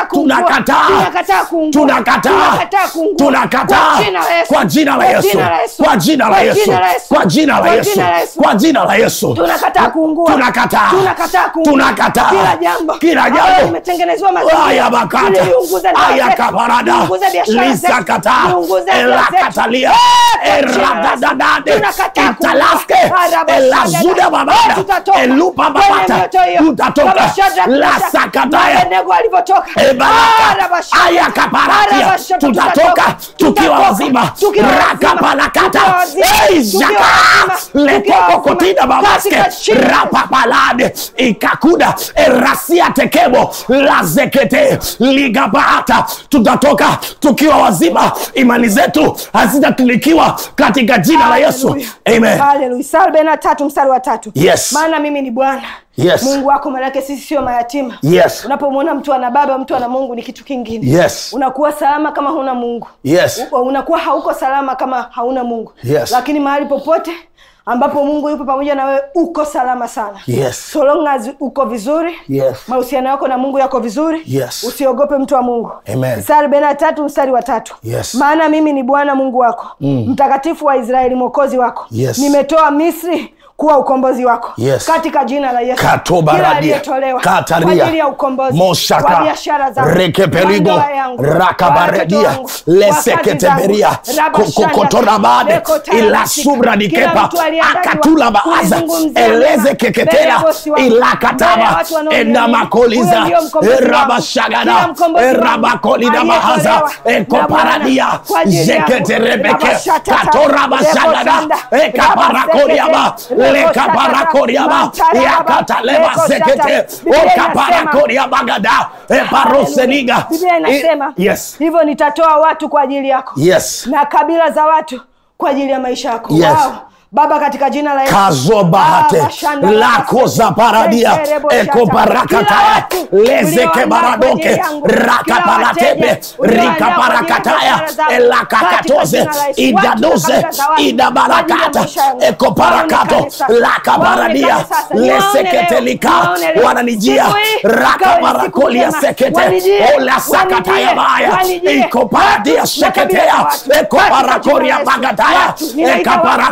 tunakataa tunakataa tunakataa kwa jina la Yesu kwa jina la Yesu kwa jina la Yesu kwa jina la Yesu tunakataa kuungua tunakataa tunakataa kuungua tunakataa kila jambo kila ambalo jambo limetengenezewa mazingira aya bakata liliunguza ndoa aya zetu, kabarada liunguze biashara zetu, lisakata liunguze afya zetu. elakatalia Eh, kwa jina la Yesu. eradadadade Tunakataa kuungua. italaske Arabashada. elazuda Eh, babada tutatoka elupa kwenye babata mioto hiyo. tutatoka Kama Shadrach, Meshach, lasakataya na Abednego walivyotoka. Ebaraka, Arabashada. aya kaparatia Arabashada, tutatoka tukiwa Tutatoka. wazima Tukiwa wazima. rakapalakata Tukiwa wazima. Ei, Tukiwa jaka wazima. lekokokotina Tukiwa babaske wazima. Katika jina la Yesu. rapapalade ikakuda erasia tekebo lazekete ligabaata tutatoka tukiwa wazima imani zetu hazitatulikiwa katika jina la yesu Hallelujah. amen Hallelujah. Isaya arobaini na tatu mstari wa tatu Yes. maana mimi ni bwana Yes. mungu wako maanake sisi sio mayatima Yes. unapomwona mtu ana baba mtu ana mungu ni kitu kingine Yes. unakuwa salama kama huna mungu Yes. U- unakuwa hauko salama kama hauna mungu Yes. lakini mahali popote ambapo mungu yupo pamoja na wewe uko salama sana Yes. so long as uko vizuri Yes. mahusiano yako na mungu yako vizuri Yes. usiogope mtu wa mungu Amen. Isaya arobaini na tatu mstari wa tatu Yes. maana mimi ni bwana mungu wako mm. mtakatifu wa israeli mwokozi wako Yes. nimetoa misri kuwa ukombozi wako Yes. katika jina la yesu Katobaradia. Kila aliyetolewa Kataria. kwa ajili ya ukombozi Moshaka. wa biashara zangu Rekepeligo. wa ndoa yangu, Rakabaradia. wa watoto wangu, Leseketeberia. wa kazi zangu, rabashanda, Kokotorabade. lekotarabasika. Ilasubra Kila dikepa. mtu aliyeandaliwa Akatula baaza. kunizungumzia Eleze mbele ya keketela. bosi wangu, mbele ya Ilakataba. watu wanaoniamini. Endamakoliza. Huyo ndio mkombozi wangu. Erabashagada. Kila mkombozi wangu Erabakolida mahaza. aliyetolewa Ekoparadia. na Bwana kwa ajili yangu. Zeketerebeke. Rabashatata. Katorabashagada. Lekosanda. Ekaparakoriaba. Rabasekete. Lekaparakoriaba. Mantarababa. Yakataleba Lekoshata. sekete. Biblia inasema- Okaparakoria eparoseniga Biblia inasema yes hivyo nitatoa watu kwa ajili yako yes na kabila za watu kwa ajili ya maisha yako Yes. Wow. baba katika jina la Yesu. kazo bahate Baba, shanda lako za paradia Tekerebo shata. Kila ekoparakataya watu lezeke ulioandaa kwa baradoke ajili yangu. Kila rakaparatepe wateja ulioandaa rikaparakataya kwa ajili ya biashara zangu. elakakatoze Katika jina la Yesu. idadoze Watu na kabila za watu kwa ajili ya idabarakata maisha yangu. ekoparakato Waonekane sasa. lakabaradia Waonekane sasa. Niwaone leo. leseketelika Niwaone leo. wananijia Siku hii ikawe ni siku rakabarakolia njema. sekete Wanijie. olasakataya Wanijie. baya Wanijie. ikoparadia Watu na kabila seketea za watu. ekoparakoria Katika jina la Yesu. bagataya Watu, ninaita watu. ekaparakoria Watu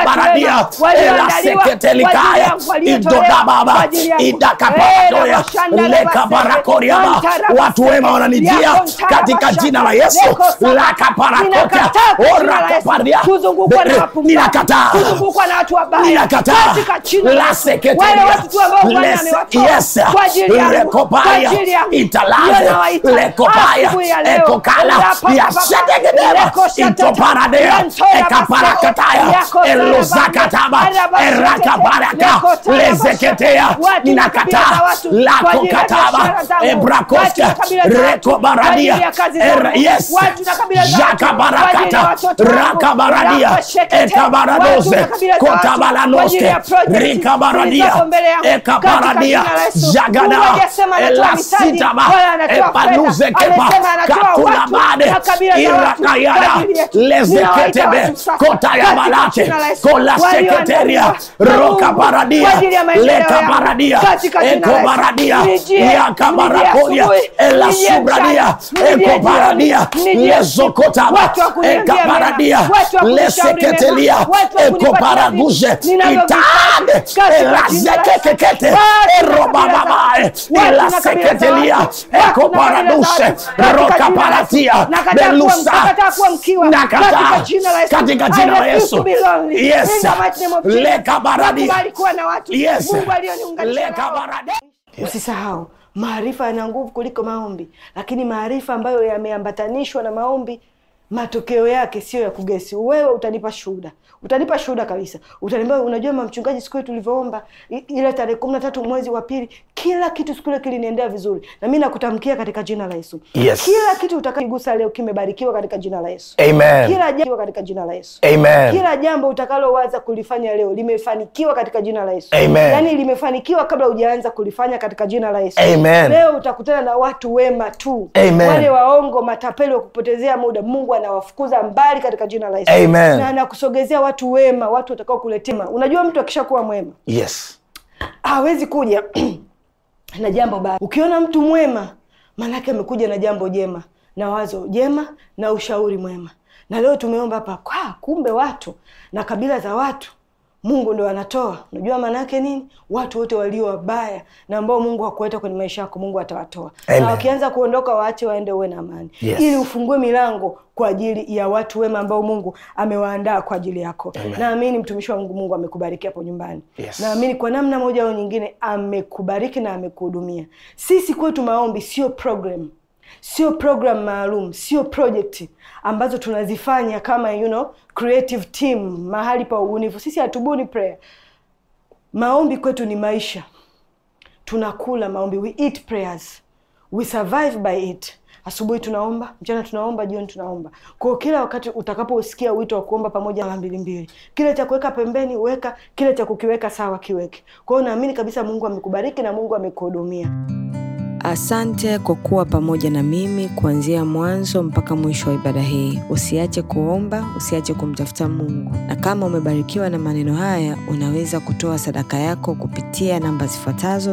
Rakabaradia, wema walioandaliwa kwa ajili Eraseketelikaya, yangu, waliotolewa Idodababa, kwa ajili yangu. Idakaparadoya, Eh, Rabashanda, Lekabarakoriaba. Rabasende, Watu wema wananijia Yakonta, katika Rabashanda, jina la Yesu. Leko Saba. Lakaparakota, Ninakataa kwa jina la Yesu Orakaparia. kuzungukwa na wapumbavu, Ninakataa. kuzungukwa na watu wabaya Ninakataa. katika jina la La Yesu. seketeria. Wale watu tu ambao Bwana Les- amewatoa yes. kwa ajili yangu, Lekoparia. kwa ajili yangu. Italaze. Ndio nawaita. Lekopaya. Asubuhi ya leo. Ekokala. Rapa, Yasetegedeba. Leko shatata. Itoparadea. Yantora Ekaparakataya. Yako Elozakataba. Sarabande. Erakabaraka. Leko Tarabasha. Lezeketea. Watu na kabila Ninakataa. za watu kwa ajili ya Lakokataba. biashara zangu. Watu Ebrakoska. na kabila za watu kwa Rekobaradia. ajili ya kazi Er- zangu. Yes. Watu na kabila za watu kwa ajili ya Jakabarakata. watoto wangu. Rakabaradia. Rakashekete. Ekabaradoze. Watu na kabila za watu kwa ajili Kotabalanoske. ya project Rikabaradia. zilizoko mbele yangu. Ekabaradia. Katika jina la Yesu. Jagada. Mungu hajasema anatoa mitaji, Elasitaba. wala anatoa Epanuze fedha. kepa. Amesema anatoa watu Katunabade. na kabila za watu kwa Irakayada. ajili yetu. Lezeketebe. Ninawaita watu sasa Kotayabalate. katika jina la Yesu. Kola seketeria. Walioandaliwa na Mungu Rokabaradia. kwa ajili ya maendeleo yangu. Lekabaradia. Katika jina la Yesu. Ekobaradia. Nijie, Yakabarakolia. nijie asubuhi, Elasubradia. nijie mchana, Ekobaradia. nijie jioni, Lezokotaba. watu wa kuniambia mema, Ekabaradia. watu wa kunishauri mema, Leseketelia. watu wa kunipatia Ekoparaguje. vitu ninavyovihitaji. Itade. Katika jina la Yesu. Elazekekekete. Watu na Erobababae. kabila za watu. Elaseketelia. Watu na kabila za Ekoparadushe. watu. Katika jina la Yesu. Rokaparatia. Nakataa kuwa- Belusa. nakataa kuwa mkiwa. Nakataa. Katika jina la Yesu. Katika jina la I refuse Yesu. to be lonely. Yes. In the mighty name of Jesus. Lekabaradia. Nakubali kuwa na watu Yes. Mungu alioniunganisha nao. Lekabaradia. Usisahau, maarifa yana nguvu kuliko maombi, lakini maarifa ambayo yameambatanishwa na maombi, matokeo yake sio ya kugesi. Wewe utanipa shuhuda, utanipa shuhuda kabisa, utaniambia, unajua mama mchungaji, siku ile tulivyoomba i- ile tarehe kumi na tatu mwezi wa pili, kila kitu siku ile kiliniendea vizuri, na mi nakutamkia katika jina la Yesu, Yes. kila kitu utakagusa leo kimebarikiwa katika jina la Yesu, Amen. kila jambo katika jina la Yesu Amen. kila jambo utakalowaza kulifanya leo limefanikiwa katika jina la Yesu. Amen. Yaani limefanikiwa kabla hujaanza kulifanya katika jina la Yesu. Amen. Leo utakutana na watu wema tu. Amen. Wale waongo, matapeli wa kupotezea muda, Mungu anawafukuza mbali katika jina la Yesu. Amen. Na anakusogezea watu wema, watu watakao kuletea. Unajua mtu akishakuwa mwema Yes. hawezi kuja na jambo baya. Ukiona mtu mwema, maanake amekuja na jambo jema na wazo jema na ushauri mwema. Na leo tumeomba hapa kwa kumbe watu na kabila za watu Mungu ndo anatoa. Unajua maana yake nini? Watu wote walio wabaya na ambao Mungu hakuweta kwenye maisha yako, Mungu atawatoa. Amen. Na wakianza kuondoka, waache waende, uwe na amani, Yes. ili ufungue milango kwa ajili ya watu wema ambao Mungu amewaandaa kwa ajili yako. Amen. Naamini mtumishi wa Mungu, Mungu amekubariki hapo nyumbani. Yes. Naamini kwa namna moja au nyingine amekubariki na amekuhudumia. Sisi kwetu maombi sio program, sio program maalum, sio project ambazo tunazifanya kama you know, creative team mahali pa ubunifu. Sisi hatubuni prayer. Maombi kwetu ni maisha, tunakula maombi, we eat prayers, we survive by it. Asubuhi tunaomba, mchana tunaomba, jioni tunaomba. Kwa hiyo kila wakati utakaposikia wito wa kuomba pamoja na mbili mbili, kile cha kuweka pembeni weka, kile cha kukiweka sawa kiweke. Kwa hiyo naamini kabisa Mungu amekubariki na Mungu amekuhudumia. Asante kwa kuwa pamoja na mimi kuanzia mwanzo mpaka mwisho wa ibada hii. Usiache kuomba, usiache kumtafuta Mungu. Na kama umebarikiwa na maneno haya, unaweza kutoa sadaka yako kupitia namba zifuatazo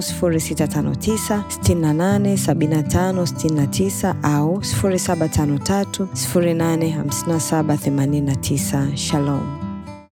0659 68 75 69 au 0753 085789. Shalom.